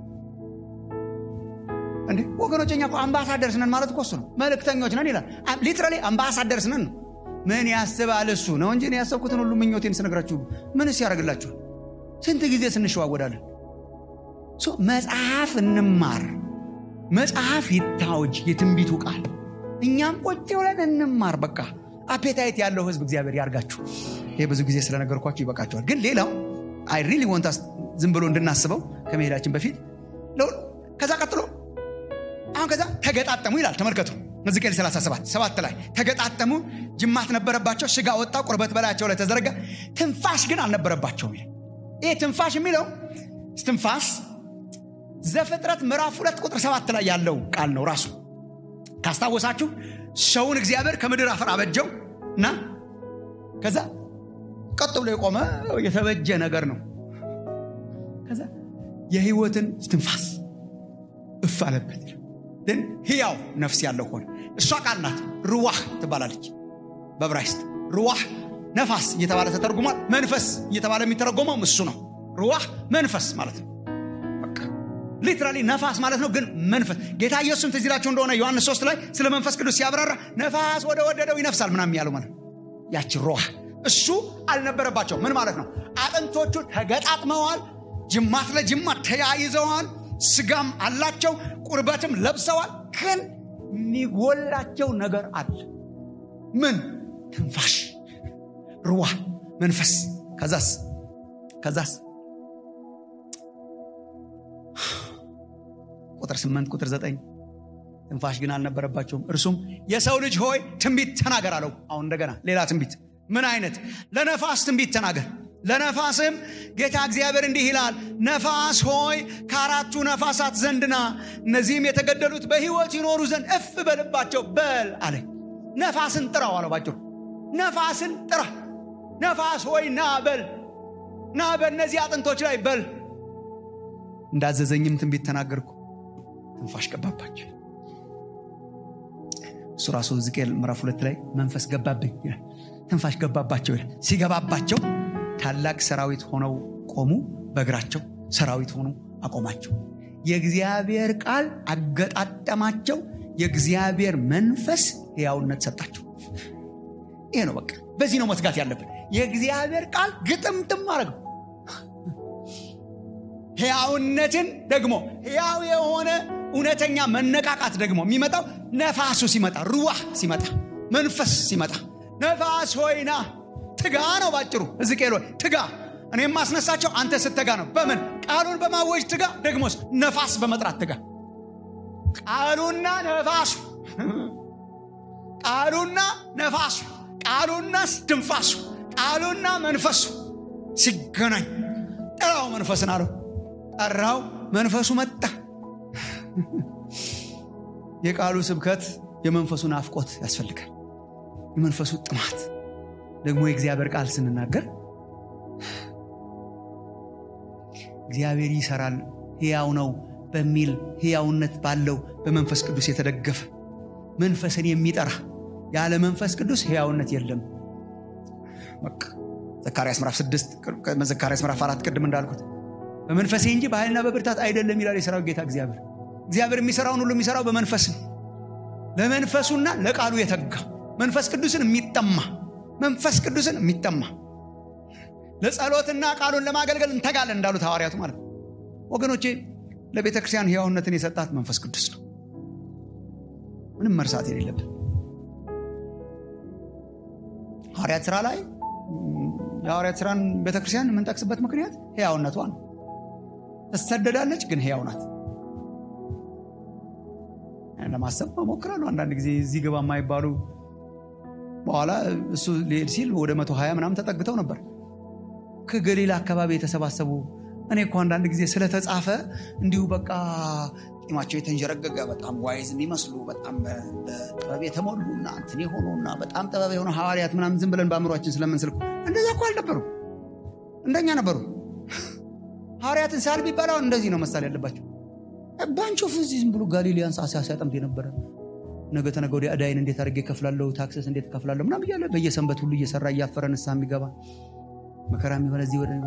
S1: እንዴ ወገኖች፣ እኛ አምባሳደርስ ነን ማለት እኮ እሱ ነው። መልእክተኞች ነን ይላል። ሊትራሊ አምባሳደርስ ነን ነው። ምን ያስባል እሱ ነው እንጂ ያሰብኩትን ሁሉ ምኞቴን ስነግራችሁ ምንስ ያደርግላችኋል? ስንት ጊዜ ስንሸዋወዳለን። መጽሐፍ እንማር፣ መጽሐፍ ይታወጅ፣ የትንቢቱ ቃል እኛም ቁጭ ብለን እንማር። በቃ አፔታይት ያለው ህዝብ እግዚአብሔር ያርጋችሁ። ይሄ ብዙ ጊዜ ስለነገርኳችሁ ይበቃችኋል። ግን ሌላው አይ ሪሊ ወንታስ ዝም ብሎ እንድናስበው ከመሄዳችን በፊት ከዛ ቀጥሎ አሁን ከዛ ተገጣጠሙ ይላል። ተመልከቱ ሕዝቅኤል 37 ሰባት ላይ ተገጣጠሙ፣ ጅማት ነበረባቸው፣ ስጋ ወጣ፣ ቁርበት በላያቸው ላይ ተዘረጋ፣ ትንፋሽ ግን አልነበረባቸውም ይላል። ይህ ትንፋሽ የሚለው ትንፋስ ዘፍጥረት ምዕራፍ ሁለት ቁጥር ሰባት ላይ ያለው ቃል ነው። ራሱ ካስታወሳችሁ ሰውን እግዚአብሔር ከምድር አፈር አበጀው እና ከዛ ቀጥ ብሎ የቆመ የተበጀ ነገር ነው። ከዛ የህይወትን ትንፋስ እፍ አለበት ግን ህያው ነፍስ ያለው ሆነ። እሷ ቃል ናት፣ ሩዋህ ትባላለች በብራይስጥ ሩዋህ ነፋስ እየተባለ ተተርጉሟል። መንፈስ እየተባለ የሚተረጎመውም እሱ ነው። ሩዋህ መንፈስ ማለት ነው። ሊትራሊ ነፋስ ማለት ነው። ግን መንፈስ ጌታ ኢየሱስም ትዝ ይላችሁ እንደሆነ ዮሐንስ 3 ላይ ስለ መንፈስ ቅዱስ ሲያብራራ ነፋስ ወደ ወደደው ይነፍሳል ምናምን ያለው ማለት ያቺ ሩዋህ እሱ አልነበረባቸው። ምን ማለት ነው? አጥንቶቹ ተገጣጥመዋል፣ ጅማት ለጅማት ተያይዘዋል፣ ስጋም አላቸው፣ ቁርበትም ለብሰዋል። ግን የሚጎላቸው ነገር አለ። ምን? ትንፋሽ፣ ሩዋ፣ መንፈስ። ከዛስ ከዛስ ቁጥር ስምንት ቁጥር ዘጠኝ ትንፋሽ ግን አልነበረባቸውም። እርሱም የሰው ልጅ ሆይ ትንቢት ተናገር አለው። አሁን እንደገና ሌላ ትንቢት። ምን አይነት? ለነፋስ ትንቢት ተናገር ለነፋስም ጌታ እግዚአብሔር እንዲህ ይላል፣ ነፋስ ሆይ ከአራቱ ነፋሳት ዘንድና እነዚህም የተገደሉት በሕይወት ይኖሩ ዘንድ እፍ በልባቸው በል አለ። ነፋስን ጥራው አለው። ባጭሩ ነፋስን ጥራ ነፋስ ሆይ ና በል ና በእነዚህ አጥንቶች ላይ በል እንዳዘዘኝም ትንቢት ተናገርኩ ትንፋሽ ገባባቸው እሱ ራሱ ሕዝቅኤል ምዕራፍ ሁለት ላይ መንፈስ ገባብኝ ይላል ትንፋሽ ገባባቸው ይላል ሲገባባቸው ታላቅ ሰራዊት ሆነው ቆሙ በእግራቸው ሰራዊት ሆኑ አቆማቸው የእግዚአብሔር ቃል አገጣጠማቸው የእግዚአብሔር መንፈስ ሕያውነት ሰጣቸው ይሄ ነው በቃ በዚህ ነው መትጋት ያለብን የእግዚአብሔር ቃል ግጥምጥም አረገው ሕያውነትን ደግሞ ሕያው የሆነ እውነተኛ መነቃቃት ደግሞ የሚመጣው ነፋሱ ሲመጣ ሩዋህ ሲመጣ መንፈስ ሲመጣ ነፋስ ሆይና ትጋ ነው ባጭሩ ሕዝቅኤል ሆይ ትጋ እኔ የማስነሳቸው አንተ ስትተጋ ነው በምን ቃሉን በማወጅ ትጋ ደግሞስ ነፋስ በመጥራት ትጋ ቃሉና ነፋሱ ቃሉና ነፋሱ ቃሉና ድንፋሱ ቃሉና መንፈሱ ሲገናኝ ጠራው መንፈስን አለው ጠራው መንፈሱ መጣ የቃሉ ስብከት የመንፈሱ ናፍቆት ያስፈልጋል የመንፈሱ ጥማት ደግሞ የእግዚአብሔር ቃል ስንናገር እግዚአብሔር ይሰራል ሕያው ነው በሚል ሕያውነት ባለው በመንፈስ ቅዱስ የተደገፈ መንፈስን የሚጠራ ያለ መንፈስ ቅዱስ ሕያውነት የለም በቃ ዘካርያስ ምዕራፍ 6 ዘካርያስ ምዕራፍ 4 ቅድም እንዳልኩት በመንፈሴ እንጂ በኃይልና በብርታት አይደለም ይላል የሰራዊት ጌታ እግዚአብሔር እግዚአብሔር የሚሰራውን ሁሉ የሚሰራው በመንፈስ ነው ለመንፈሱና ለቃሉ የተጋ መንፈስ ቅዱስን የሚጠማ መንፈስ ቅዱስን የሚጠማ ለጸሎትና ቃሉን ለማገልገል እንተጋለን እንዳሉት ሐዋርያቱ ማለት ነው ወገኖቼ ለቤተ ክርስቲያን ሕያውነትን የሰጣት መንፈስ ቅዱስ ነው ምንም መርሳት የሌለብን ሐዋርያት ስራ ላይ የሐዋርያት ስራን ቤተክርስቲያን የምንጠቅስበት ምክንያት ሕያውነቷ ነው ትሰደዳለች ግን ሕያው ናት ለማሰብ እሞክራለሁ አንዳንድ ጊዜ እዚህ ግባ የማይባሉ በኋላ እሱ ሊሄድ ሲል ወደ መቶ ሀያ ምናምን ተጠግተው ነበር ከገሊላ አካባቢ የተሰባሰቡ እኔ እኮ አንዳንድ ጊዜ ስለተጻፈ እንዲሁ በቃ ጢማቸው የተንጀረገገ በጣም ዋይዝ የሚመስሉ በጣም ጥበብ የተሞሉና እንትን የሆኑና በጣም ጥበብ የሆኑ ሐዋርያት ምናምን ዝም ብለን በአእምሯችን ስለምንስልኩ እንደዛ እኮ አልነበሩ እንደኛ ነበሩ ሐዋርያትን ሳል ቢባል አሁን እንደዚህ ነው መሳል ያለባቸው ባንቾ ፍዚ ዝም ብሎ ጋሊሊያን ሳሳ ሲያጠምድ የነበረ ነገ ተነገ ወዲያ ዕዳይን እንዴት አድርጌ እከፍላለሁ ታክሰስ እንዴት እከፍላለሁ ምናም እያለ በየሰንበት ሁሉ እየሰራ እያፈረ ንስሐ የሚገባ መከራ የሚሆነ እዚህ ወደ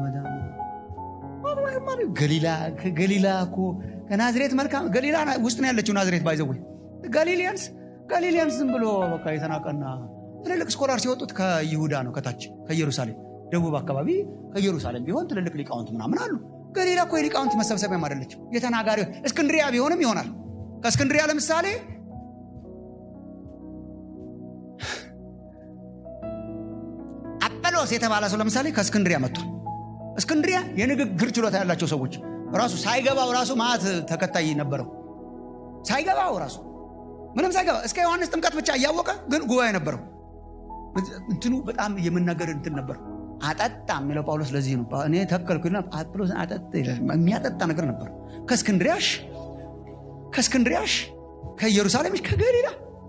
S1: ገሊላ ከገሊላ እኮ ከናዝሬት መልካም ገሊላ ውስጥ ነው ያለችው ናዝሬት ባይዘወይ ጋሊሊያንስ ጋሊሊያንስ ዝም ብሎ በቃ የተናቀና ትልልቅ ስኮላር ሲወጡት ከይሁዳ ነው ከታች ከኢየሩሳሌም ደቡብ አካባቢ ከኢየሩሳሌም ቢሆን ትልልቅ ሊቃውንት ምናምን አሉ ገሊላ እኮ የሊቃውንት መሰብሰቢያም አይደለችም የተናጋሪ እስክንድሪያ ቢሆንም ይሆናል ከእስክንድሪያ ለምሳሌ አጵሎስ የተባለ ሰው ለምሳሌ ከእስክንድሪያ መጥቷል እስክንድሪያ የንግግር ችሎታ ያላቸው ሰዎች ራሱ ሳይገባው ራሱ ማት ተከታይ ነበረው ሳይገባው ራሱ ምንም ሳይገባ እስከ ዮሐንስ ጥምቀት ብቻ እያወቀ ግን ጉባኤ ነበረው እንትኑ በጣም የመናገር እንትን ነበር አጠጣ የሚለው ጳውሎስ ለዚህ ነው እኔ ተከልኩና ጳውሎስን አጠጣ የሚያጠጣ ነገር ነበር ከእስክንድሪያሽ ከእስክንድሪያሽ ከኢየሩሳሌምሽ ከገሊላ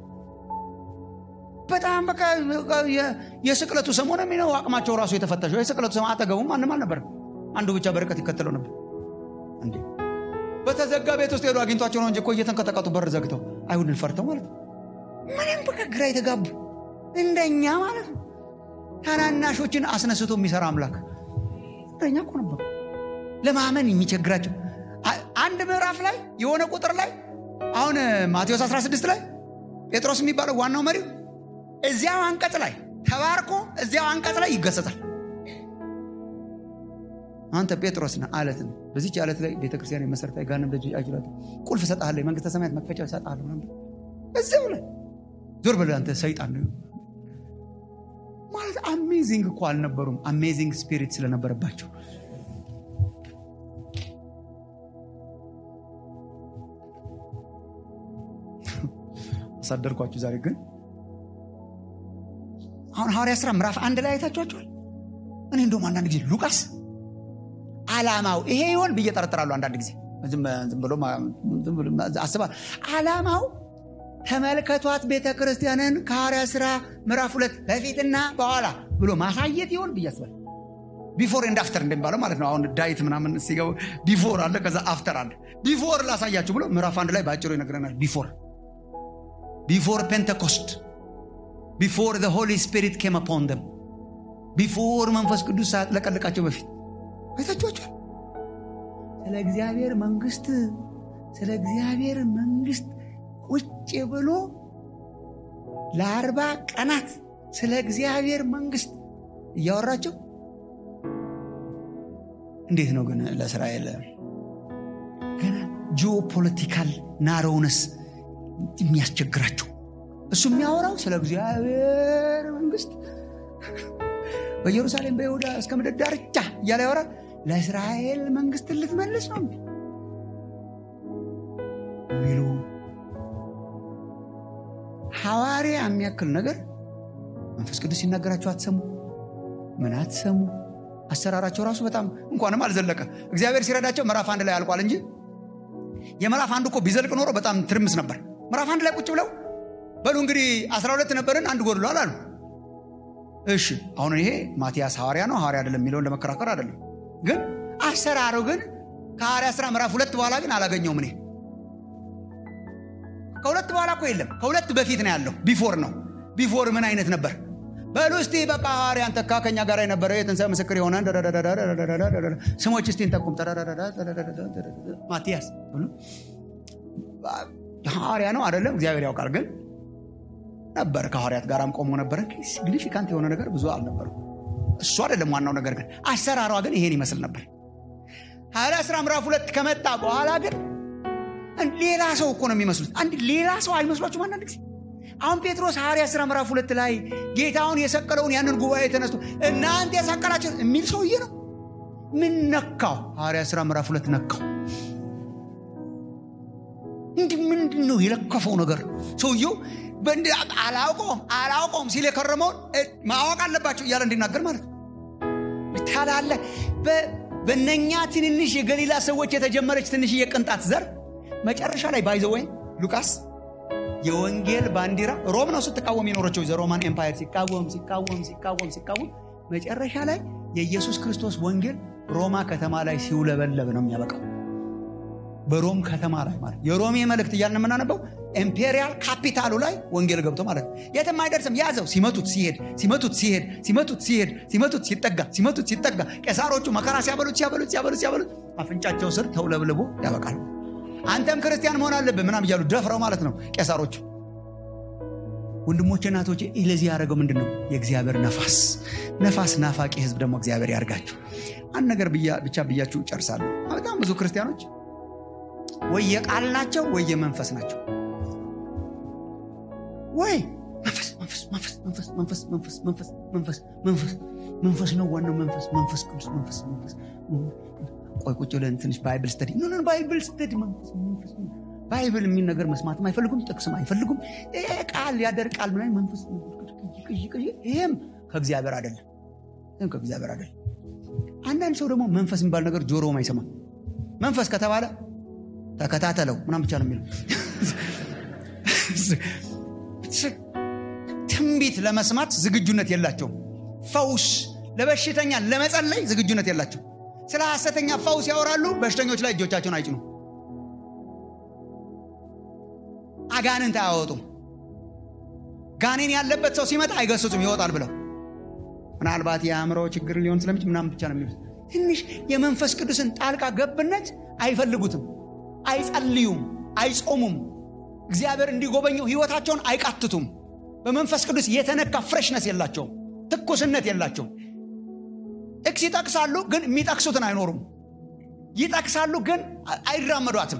S1: በጣም በቃ የስቅለቱ ሰሞን የሚነው አቅማቸው ራሱ የተፈተሸው የስቅለቱ ሰሞን አጠገቡም ማንም አልነበርም አንዱ ብቻ በርቀት ይከተለው ነበር እንዴ በተዘጋ ቤት ውስጥ ሄዱ አግኝቷቸው ነው እንጂ እኮ እየተንቀጠቀጡ በር ዘግተው አይሁድን ፈርተው ማለት ነው ምንም በቃ ግራ የተጋቡ እንደኛ ማለት ነው ታናናሾችን አስነስቶ የሚሰራ አምላክ እንደኛ እኮ ነበሩ ለማመን የሚቸግራቸው አንድ ምዕራፍ ላይ የሆነ ቁጥር ላይ አሁን ማቴዎስ 16 ላይ ጴጥሮስ የሚባለው ዋናው መሪው እዚያው አንቀጽ ላይ ተባርኮ እዚያው አንቀጽ ላይ ይገሰጻል አንተ ጴጥሮስ ነህ አለት ነው በዚች አለት ላይ ቤተክርስቲያን የመሰረታ ጋንም ደጅ አይችላት ቁልፍ እሰጥሃለሁ የመንግስተ ሰማያት መክፈቻ እሰጥሃለሁ እዚያው ላይ ዞር በል አንተ ሰይጣን ነው ማለት አሜዚንግ እኮ አልነበሩም አሜዚንግ ስፒሪት ስለነበረባቸው አሳደርኳችሁ ዛሬ ግን አሁን ሐዋርያ ስራ ምዕራፍ አንድ ላይ አይታችኋቸዋል እኔ እንደውም አንዳንድ ጊዜ ሉቃስ አላማው ይሄ ይሆን ብዬ ጠረጥራሉ አንዳንድ ጊዜ ዝም ብሎ አስባ አላማው ተመልከቷት ቤተ ክርስቲያንን ከሐዋርያ ሥራ ምዕራፍ ሁለት በፊትና በኋላ ብሎ ማሳየት ይሆን ብዬ አስባለሁ። ቢፎር ኤንድ አፍተር እንደሚባለው ማለት ነው። አሁን ዳይት ምናምን ሲገቡ ቢፎር አለ፣ ከዛ አፍተር አለ። ቢፎር ላሳያችሁ ብሎ ምዕራፍ አንድ ላይ በአጭሩ ይነግረናል። ቢፎር ቢፎር ፔንቴኮስት ቢፎር ዘ ሆሊ ስፒሪት ኬም አፖን ደም ቢፎር መንፈስ ቅዱስ ሳያጥለቀልቃቸው በፊት አይታችኋቸዋል። ስለ እግዚአብሔር መንግስት ስለ እግዚአብሔር መንግስት ቁጭ ብሎ ለአርባ ቀናት ስለ እግዚአብሔር መንግስት እያወራቸው እንዴት ነው ግን ለእስራኤል ገና ጂኦፖለቲካል ናሮውነስ የሚያስቸግራቸው እሱ የሚያወራው ስለ እግዚአብሔር መንግስት በኢየሩሳሌም በይሁዳ እስከ ምድር ዳርቻ እያለ ያወራል። ለእስራኤል መንግስት ልትመልስ ነው ሚሉ ሐዋርያ የሚያክል ነገር መንፈስ ቅዱስ ሲናገራቸው አትሰሙ፣ ምን አትሰሙ። አሰራራቸው ራሱ በጣም እንኳንም አልዘለቀ። እግዚአብሔር ሲረዳቸው ምዕራፍ አንድ ላይ አልቋል እንጂ የምዕራፍ አንድ እኮ ቢዘልቅ ኖሮ በጣም ትርምስ ነበር። ምዕራፍ አንድ ላይ ቁጭ ብለው በሉ እንግዲህ አስራ ሁለት ነበርን አንድ ጎድሏል አሉ። እሺ አሁን ይሄ ማቲያስ ሐዋርያ ነው ሐዋርያ አይደለም የሚለውን ለመከራከር አይደለም፣ ግን አሰራሩ ግን ከሐዋርያ ሥራ ምዕራፍ ሁለት በኋላ ግን አላገኘውም። እኔ ከሁለት በኋላ እኮ የለም፣ ከሁለት በፊት ነው ያለው። ቢፎር ነው። ቢፎር ምን አይነት ነበር? በሉ እስቲ በቃ ሐዋርያን ተካ ከኛ ጋር የነበረ የትንሣኤ ምስክር የሆነ ስሞች እስቲ እንጠቁም። ማቲያስ ሐዋርያ ነው አይደለም፣ እግዚአብሔር ያውቃል። ግን ነበር ከሐዋርያት ጋርም ቆሞ ነበረ። ሲግኒፊካንት የሆነ ነገር ብዙ አልነበረም። እሱ አይደለም ዋናው ነገር፣ ግን አሰራሯ ግን ይሄን ይመስል ነበር። ሐዋርያ ሥራ ምዕራፍ ሁለት ከመጣ በኋላ ግን ሌላ ሰው እኮ ነው የሚመስሉት። አንድ ሌላ ሰው አይመስሏችሁም? አንዳንድ ጊዜ አሁን ጴጥሮስ ሐዋርያ ሥራ ምዕራፍ ሁለት ላይ ጌታውን የሰቀለውን ያንን ጉባኤ ተነስቶ እናንተ የሰቀላችሁ የሚል ሰውዬ ነው። ምን ነካው? ሐዋርያ ሥራ ምዕራፍ ሁለት ነካው። እንዲህ ምንድን ነው የለከፈው ነገር? ሰውየው አላውቀውም አላውቀውም ሲል የከረመውን ማወቅ አለባቸው እያለ እንዲናገር ማለት ነው። ታላለ በነኛ ትንንሽ የገሊላ ሰዎች የተጀመረች ትንሽዬ ቅንጣት ዘር መጨረሻ ላይ ባይዘወይ ሉቃስ የወንጌል ባንዲራ ሮም ነው ስትቃወም የኖረችው ዘሮማን ኤምፓየር ሲቃወም ሲቃወም ሲቃወም ሲቃወም መጨረሻ ላይ የኢየሱስ ክርስቶስ ወንጌል ሮማ ከተማ ላይ ሲውለበለብ ነው የሚያበቃው። በሮም ከተማ ላይ ማለት የሮሜ መልእክት እያልን የምናነበው ኢምፔሪያል ካፒታሉ ላይ ወንጌል ገብቶ ማለት ነው። የትም አይደርስም። ያዘው ሲመቱት ሲሄድ ሲመቱት ሲሄድ ሲመቱት ሲሄድ ሲመቱት ሲጠጋ ሲመቱት ሲጠጋ ቄሳሮቹ መከራ ሲያበሉት ሲያበሉት ሲያበሉት ሲያበሉት አፍንጫቸው ስር ተውለብልቦ ያበቃል። አንተም ክርስቲያን መሆን አለብህ ምናም እያሉ ደፍረው ማለት ነው ቄሳሮቹ። ወንድሞቼ እናቶቼ፣ ለዚህ ያደረገው ምንድን ነው? የእግዚአብሔር ነፋስ ነፋስ ናፋቂ ህዝብ ደግሞ እግዚአብሔር ያርጋችሁ። አንድ ነገር ብቻ ብያችሁ ጨርሳለሁ። በጣም ብዙ ክርስቲያኖች ወይ የቃል ናቸው ወይ የመንፈስ ናቸው። ወይ መንፈስ መንፈስ መንፈስ መንፈስ መንፈስ መንፈስ መንፈስ መንፈስ መንፈስ መንፈስ ነው ዋናው መንፈስ መንፈስ ቅዱስ መንፈስ መንፈስ ቆይ ቁጭ ብለን ትንሽ ባይብል ስተዲ ኖ ባይብል ስተዲ መንፈስ መንፈስ ባይብል የሚል ነገር መስማትም አይፈልጉም፣ ጥቅስም አይፈልጉም። ቃል ያደርቃል ምን መንፈስ ይህም ከእግዚአብሔር አይደለም። ይህም ከእግዚአብሔር አይደለም። አንዳንድ ሰው ደግሞ መንፈስ የሚባል ነገር ጆሮም አይሰማም። መንፈስ ከተባለ ተከታተለው ምናም ብቻ ነው የሚለው። ትንቢት ለመስማት ዝግጁነት የላቸውም። ፈውስ ለበሽተኛ ለመጸለይ ዝግጁነት የላቸው። ስለ ሐሰተኛ ፈውስ ያወራሉ፣ በሽተኞች ላይ እጆቻቸውን አይጭኑ። አጋንንት አያወጡም። ጋኔን ያለበት ሰው ሲመጣ አይገስጹም፣ ይወጣል ብለው ምናልባት የአእምሮ ችግር ሊሆን ስለሚችል ምናምን ብቻ ነው የሚሉት። ትንሽ የመንፈስ ቅዱስን ጣልቃ ገብነት አይፈልጉትም። አይጸልዩም፣ አይጾሙም። እግዚአብሔር እንዲጎበኘው ህይወታቸውን አይቃትቱም። በመንፈስ ቅዱስ የተነካ ፍሬሽነስ የላቸውም፣ ትኩስነት የላቸውም። ጥቅስ ይጠቅሳሉ፣ ግን የሚጠቅሱትን አይኖሩም። ይጠቅሳሉ፣ ግን አይራመዷትም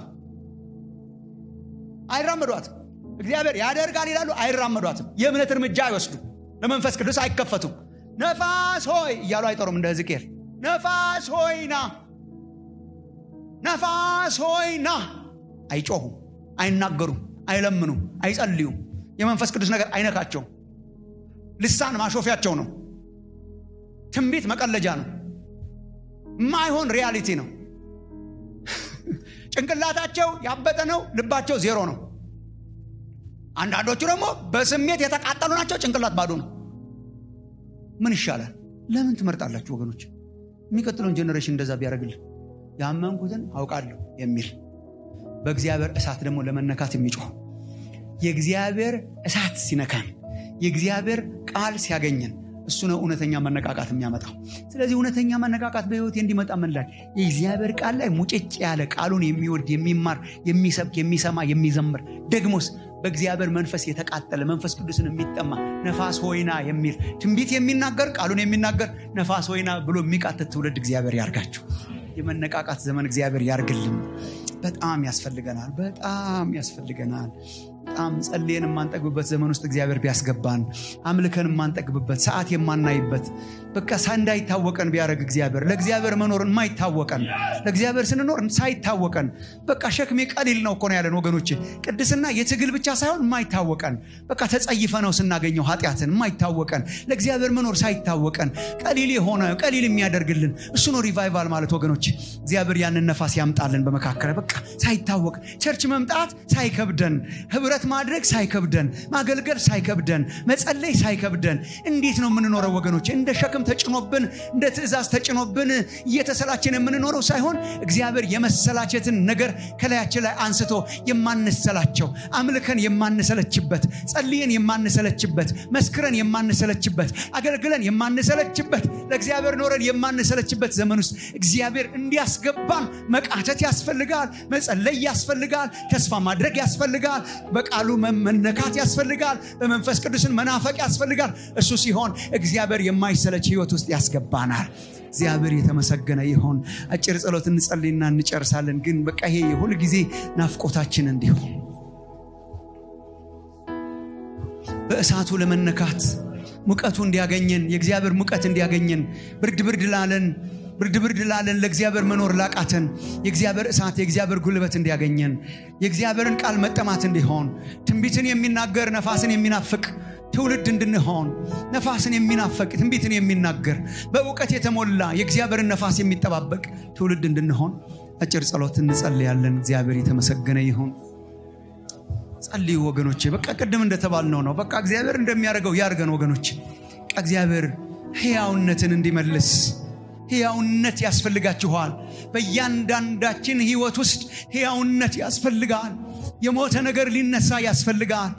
S1: አይራመዷትም። እግዚአብሔር ያደርጋል ይላሉ፣ አይራመዷትም። የእምነት እርምጃ አይወስዱ፣ ለመንፈስ ቅዱስ አይከፈቱም። ነፋስ ሆይ እያሉ አይጠሩም። እንደ ሕዝቅኤል ነፋስ ሆይ ና፣ ነፋስ ሆይ ና። አይጮሁም፣ አይናገሩም፣ አይለምኑም፣ አይጸልዩም። የመንፈስ ቅዱስ ነገር አይነካቸውም። ልሳን ማሾፊያቸው ነው። ትንቢት መቀለጃ ነው። ማይሆን ሪያሊቲ ነው። ጭንቅላታቸው ያበጠ ነው። ልባቸው ዜሮ ነው። አንዳንዶቹ ደግሞ በስሜት የተቃጠሉ ናቸው ጭንቅላት ባዶ ነው ምን ይሻላል ለምን ትመርጣላችሁ ወገኖች የሚቀጥለውን ጀኔሬሽን እንደዛ ቢያደርግልን ያመንኩትን አውቃለሁ የሚል በእግዚአብሔር እሳት ደግሞ ለመነካት የሚጮህ የእግዚአብሔር እሳት ሲነካን የእግዚአብሔር ቃል ሲያገኘን እሱ ነው እውነተኛ መነቃቃት የሚያመጣው ስለዚህ እውነተኛ መነቃቃት በህይወት እንዲመጣ ምንላል የእግዚአብሔር ቃል ላይ ሙጭጭ ያለ ቃሉን የሚወድ የሚማር የሚሰብክ የሚሰማ የሚዘምር ደግሞስ በእግዚአብሔር መንፈስ የተቃጠለ መንፈስ ቅዱስን የሚጠማ ነፋስ ሆይና የሚል ትንቢት የሚናገር ቃሉን የሚናገር ነፋስ ሆይና ብሎ የሚቃትት ትውልድ እግዚአብሔር ያርጋችሁ የመነቃቃት ዘመን እግዚአብሔር ያርግልን በጣም ያስፈልገናል በጣም ያስፈልገናል በጣም ጸልየን የማንጠግብበት ዘመን ውስጥ እግዚአብሔር ቢያስገባን አምልከን የማንጠግብበት ሰዓት የማናይበት በቃ እንዳይታወቀን ቢያደረግ እግዚአብሔር ለእግዚአብሔር መኖር የማይታወቀን ለእግዚአብሔር ስንኖር ሳይታወቀን በቃ ሸክሜ ቀሊል ነው እኮ ነው ያለን ወገኖች ቅድስና የትግል ብቻ ሳይሆን የማይታወቀን በቃ ተጸይፈ ነው ስናገኘው ኃጢአትን የማይታወቀን ለእግዚአብሔር መኖር ሳይታወቀን ቀሊል የሆነ ቀሊል የሚያደርግልን እሱ ነው ሪቫይቫል ማለት ወገኖች እግዚአብሔር ያንን ነፋስ ያምጣልን በመካከል በቃ ሳይታወቅ ቸርች መምጣት ሳይከብደን ህብረት ማድረግ ሳይከብደን ማገልገል ሳይከብደን መጸለይ ሳይከብደን እንዴት ነው የምንኖረው ወገኖች እንደ ሸክም ተጭኖብን እንደ ትእዛዝ ተጭኖብን እየተሰላችን የምንኖረው ሳይሆን እግዚአብሔር የመሰላቸትን ነገር ከላያችን ላይ አንስቶ የማንሰላቸው አምልከን የማንሰለችበት ጸልየን የማንሰለችበት መስክረን የማንሰለችበት አገልግለን የማንሰለችበት ለእግዚአብሔር ኖረን የማንሰለችበት ዘመን ውስጥ እግዚአብሔር እንዲያስገባን መቃተት ያስፈልጋል መጸለይ ያስፈልጋል ተስፋ ማድረግ ያስፈልጋል በቃሉ መነካት ያስፈልጋል በመንፈስ ቅዱስን መናፈቅ ያስፈልጋል እሱ ሲሆን እግዚአብሔር የማይሰለች ህይወት ውስጥ ያስገባናል እግዚአብሔር የተመሰገነ ይሆን አጭር ጸሎት እንጸልይና እንጨርሳለን ግን በቃ ይሄ የሁል ጊዜ ናፍቆታችን እንዲሆን በእሳቱ ለመነካት ሙቀቱ እንዲያገኘን የእግዚአብሔር ሙቀት እንዲያገኘን ብርድ ብርድ ላለን ብርድ ብርድ ላለን ለእግዚአብሔር መኖር ላቃተን የእግዚአብሔር እሳት የእግዚአብሔር ጉልበት እንዲያገኘን የእግዚአብሔርን ቃል መጠማት እንዲሆን ትንቢትን የሚናገር ነፋስን የሚናፍቅ ትውልድ እንድንሆን ነፋስን የሚናፈቅ ትንቢትን የሚናገር በእውቀት የተሞላ የእግዚአብሔርን ነፋስ የሚጠባበቅ ትውልድ እንድንሆን አጭር ጸሎት እንጸልያለን እግዚአብሔር የተመሰገነ ይሁን ጸልዩ ወገኖቼ በቃ ቅድም እንደተባልነው ነው በቃ እግዚአብሔር እንደሚያደርገው ያርገን ወገኖች እግዚአብሔር ህያውነትን እንዲመልስ ህያውነት ያስፈልጋችኋል በእያንዳንዳችን ህይወት ውስጥ ህያውነት ያስፈልጋል የሞተ ነገር ሊነሳ ያስፈልጋል